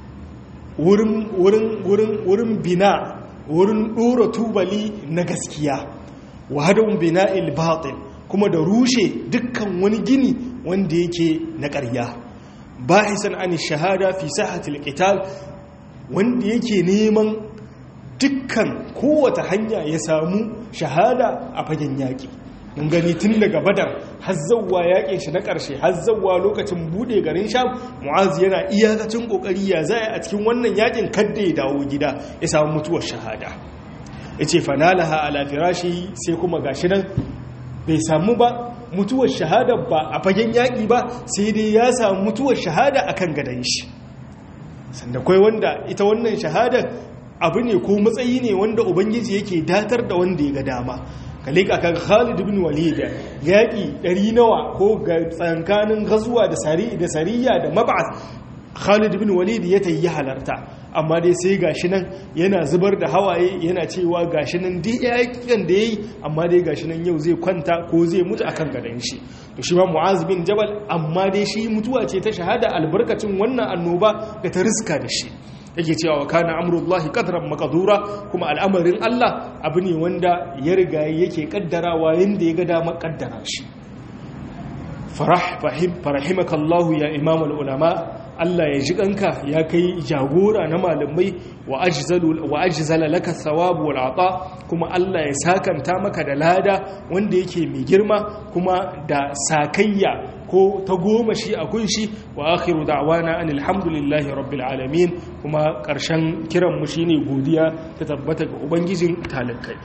wurin wurin wurin wurin bina wurin ɗora tubali na gaskiya wahadun bina il-batil kuma da rushe dukkan wani gini wanda yake na ƙarya bahisan an shahada fi sahatil qital wanda yake neman dukkan kowace hanya ya samu shahada a fagen yaƙi mun gani tun daga badar hazzawa yaƙin shi na ƙarshe hazzawa lokacin buɗe garin sham mu'az yana iyakacin ƙoƙari ya zaya a cikin wannan yaƙin kadda ya dawo gida ya samu mutuwar shahada ya ce fanalaha ala firashi sai kuma gashi nan bai samu ba mutuwar shahada ba a fagen yaƙi ba sai dai ya samu mutuwar shahada a kan gadon shi sanda kwai wanda ita wannan shahada abu ne ko matsayi ne wanda ubangiji yake datar da wanda ya ga dama kalika kan Khalid bin Walid yaki ɗari nawa ko ga tsankanin gazuwa da sari da sariya da mab'ath Khalid bin Walid ya tayi halarta amma dai sai gashi nan yana zubar da hawaye yana cewa gashi nan duk yakin da yayi amma dai gashi nan yau zai kwanta ko zai mutu akan gadan shi to shi ma Mu'az bin Jabal amma dai shi mutuwa ce ta shahada albarkacin wannan annoba da ta riska da shi yake cewa wa kana amrullahi qadran maqdura kuma al'amarin Allah abu ne wanda ya riga yake kaddarawa yanda ya ga dama kaddara shi farah fahim farahimakallahu ya imam ulama Allah ya ji kanka ya kai jagora na malamai wa ajzalu wa ajzala laka thawabu wal ata kuma Allah ya sakanta maka da lada wanda yake mai girma kuma da sakayya ko ta goma shi a kunshi wa akhiru da'wana anil hamdulillahi rabbil alamin kuma karshen kiran mu shine godiya ta tabbata ga ubangijin talakai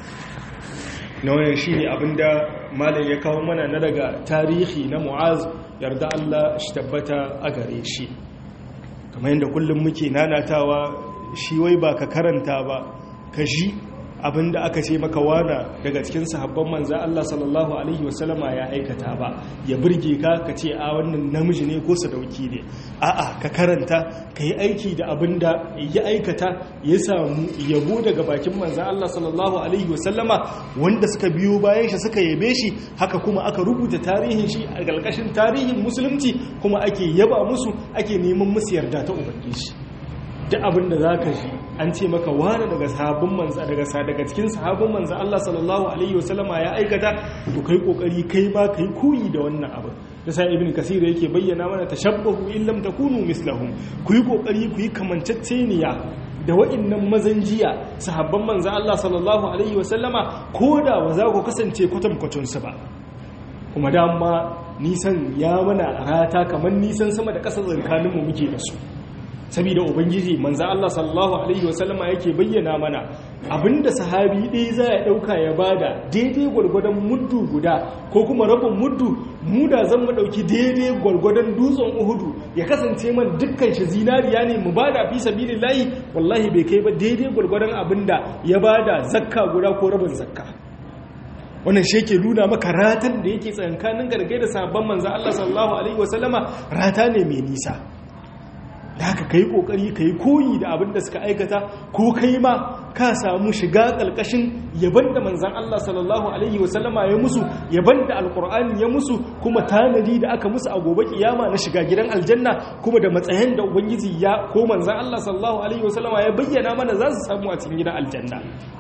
na wannan shine abinda malam ya kawo mana na daga tarihi na mu'az yarda Allah shi tabbata a gare shi kamar yadda kullum muke nanatawa shi wai ba ka karanta ba ka ji abinda aka ce maka wana daga cikin sahabban manza Allah sallallahu alaihi wasallama ya aikata ba ya burge ka ka ce a wannan namiji ne ko sadauki ne a'a ka karanta ka yi aiki da abinda ya aikata ya samu yabo daga bakin manza Allah sallallahu alaihi wasallama wanda suka biyo bayan shi suka yabe shi haka kuma aka rubuta tarihin shi a ƙarƙashin tarihin musulunci kuma ake yaba musu ake neman musu yarda ta ubangiji duk abin da za ka ji an ce maka wani daga sahabin manza daga daga cikin sahabin manza Allah sallallahu alaihi wasallama ya aikata to kai kokari kai ma kai koyi da wannan abin da sai ibn kasir yake bayyana mana tashabbahu in lam takunu mislahum ku yi kokari ku yi kamanceceniya da wa'annan mazan jiya sahabban manza Allah sallallahu alaihi wasallama ko da ba za ku kasance kwatankwacin su ba kuma dama nisan ya mana rata kamar nisan sama da ƙasar tsakaninmu muke da su saboda ubangiji manzo Allah sallallahu alaihi wasallama yake bayyana mana abinda sahabi ɗaya za ya ɗauka ya bada daidai gwargwadon muddu guda ko kuma rabin muddu mu da zan mu ɗauki daidai gwargwadon dutsen uhudu ya kasance man dukkan shi zinariya ne mu bada fi sabilillahi wallahi bai kai ba daidai gwargwadon abinda ya bada zakka guda ko rabin zakka wannan shi ke nuna maka ratan da yake tsankanin gargai da sabon manzo Allah sallallahu alaihi wasallama rata ne mai nisa da haka kai kokari kai koyi da abin da suka aikata ko kai ma ka samu shiga kalkashin yaban da manzon Allah sallallahu alaihi wasallama ya musu yaban da alqur'ani ya musu kuma tanadi da aka musu a gobe kiyama na shiga gidan aljanna kuma da matsayin da ubangiji ya ko manzon Allah sallallahu alaihi wasallama ya bayyana mana za su samu a cikin gidan aljanna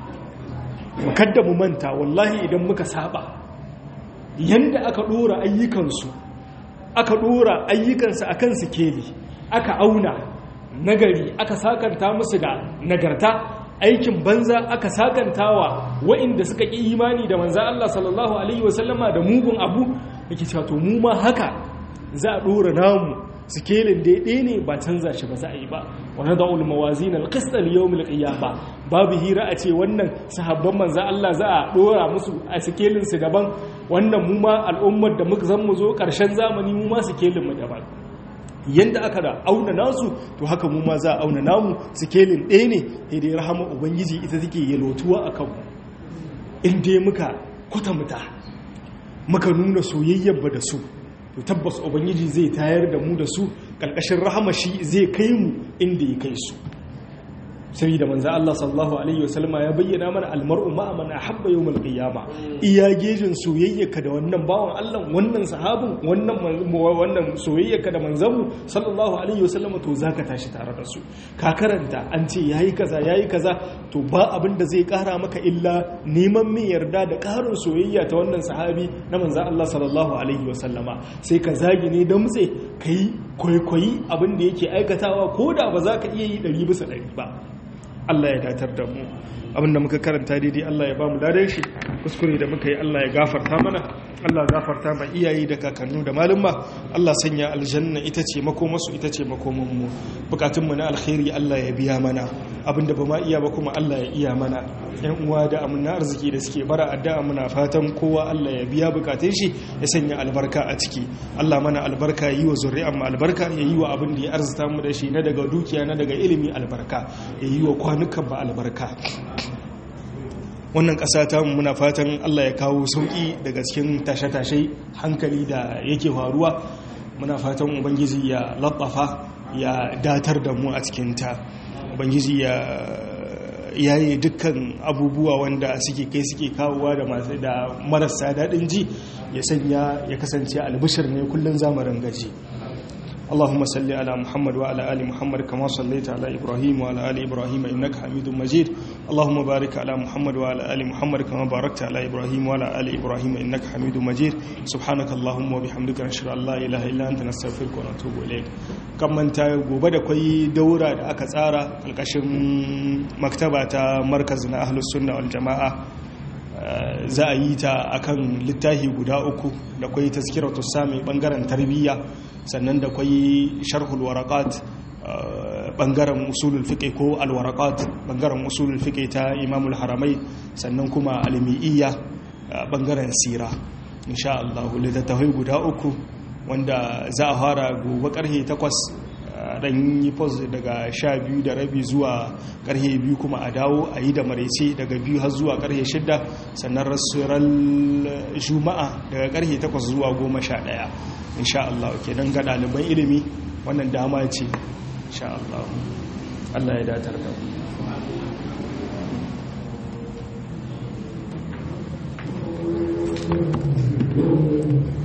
kadda mu manta wallahi idan muka saba yanda aka dora ayyukansu aka dora ayyukansu akan sikeli aka auna nagari aka sakanta musu da nagarta aikin banza aka sakantawa wa'inda suka ƙi imani da manza Allah sallallahu alaihi wasallama da mugun abu yake cewa to mu ma haka za a dora namu sikelin daidai ne ba canza shi ba za a yi ba wani da'ul mawazin alqist al-yawm al-qiyama babu hira a ce wannan sahabban manza Allah za a dora musu a sikelin su daban wannan mu ma al'ummar da muka zan mu zo karshen zamani mu ma sikelin mu daban yanda aka da auna nasu to haka mu ma za a auna namu sikelin ɗaya ne sai dai rahama ubangiji ita take yalotuwa a kanmu in dai muka kwatamuta muka nuna soyayyar ba da su to tabbas ubangiji zai tayar da mu da su ƙarƙashin rahama shi zai kai mu inda ya kai su saboda manzo Allah sallallahu alaihi wasallama ya bayyana mana almar'u ma'a man ahabba yawmal qiyama iya gejin soyayyarka da wannan bawan Allah wannan sahabin wannan wannan soyayyarka da manzon sallallahu alaihi wasallama to zaka tashi tare da su ka karanta an ce yayi kaza yayi kaza to ba abin da zai kara maka illa neman mai yarda da karin soyayya ta wannan sahabi na manzon Allah sallallahu alaihi wasallama sai ka zagi ne da mutse kai kwaikwayi abin da yake aikatawa ko da ba za ka iya yi ɗari bisa ɗari ba Allah ya datar da mu abinda muka karanta daidai Allah ya ba mu ladan shi kuskure da muka yi Allah ya gafarta mana Allah gafarta ma iyaye da kakannu da malumma Allah sanya aljanna ita ce makomarsu ita ce makomanmu bukatunmu na alkhairi Allah ya biya mana abinda ba ma iya ba kuma Allah ya iya mana yan uwa da amina arziki da suke bara addu'a muna fatan kowa Allah ya biya bukatun shi ya sanya albarka a ciki Allah mana albarka ya yi wa zuri'an mu albarka ya yi wa abin da ya arzuta mu da shi na daga dukiya na daga ilimi albarka ya yi wa kwanukan ba albarka wannan ƙasa ta muna fatan Allah ya kawo sauƙi daga cikin tashe-tashe hankali da yake faruwa muna fatan ubangiji ya labbafa ya datar da mu a cikinta ubangiji ya yayi dukkan abubuwa wanda suke kai suke kawowa da masu da marasa daɗin ji ya sanya ya kasance albishir ne kullum zamarin gaji اللهم صل على محمد وعلى آل محمد كما صليت على إبراهيم وعلى آل إبراهيم إنك حميد مجيد اللهم بارك على محمد وعلى آل محمد كما باركت على إبراهيم وعلى آل إبراهيم إنك حميد مجيد سبحانك اللهم وبحمدك نشهد أن لا إله إلا أنت نستغفرك ونتوب إليك كم من gobe da kwai daura da aka tsara alkashin maktaba ta markazin ahlus sunna wal jama'a za a yi ta akan littafi guda uku da kwai tazkiratu sami bangaren tarbiyya sannan da kwai sharhul waraqat bangaren usulul fiqh ko alwaraqat bangaren usulul fiqh ta imamul haramai sannan kuma almi'iyya bangaren sira insha Allah littattafai guda uku wanda za a fara gobe karhe 8 dan yi pos daga sha biyu da rabi zuwa karhe biyu kuma a dawo a yi da maraice daga biyu har zuwa karhe shida sannan rasuwar juma'a daga karhe takwas zuwa goma sha daya insha Allah ke don ga ɗaliban ilimi wannan dama ce insha Allah Allah ya datar da mu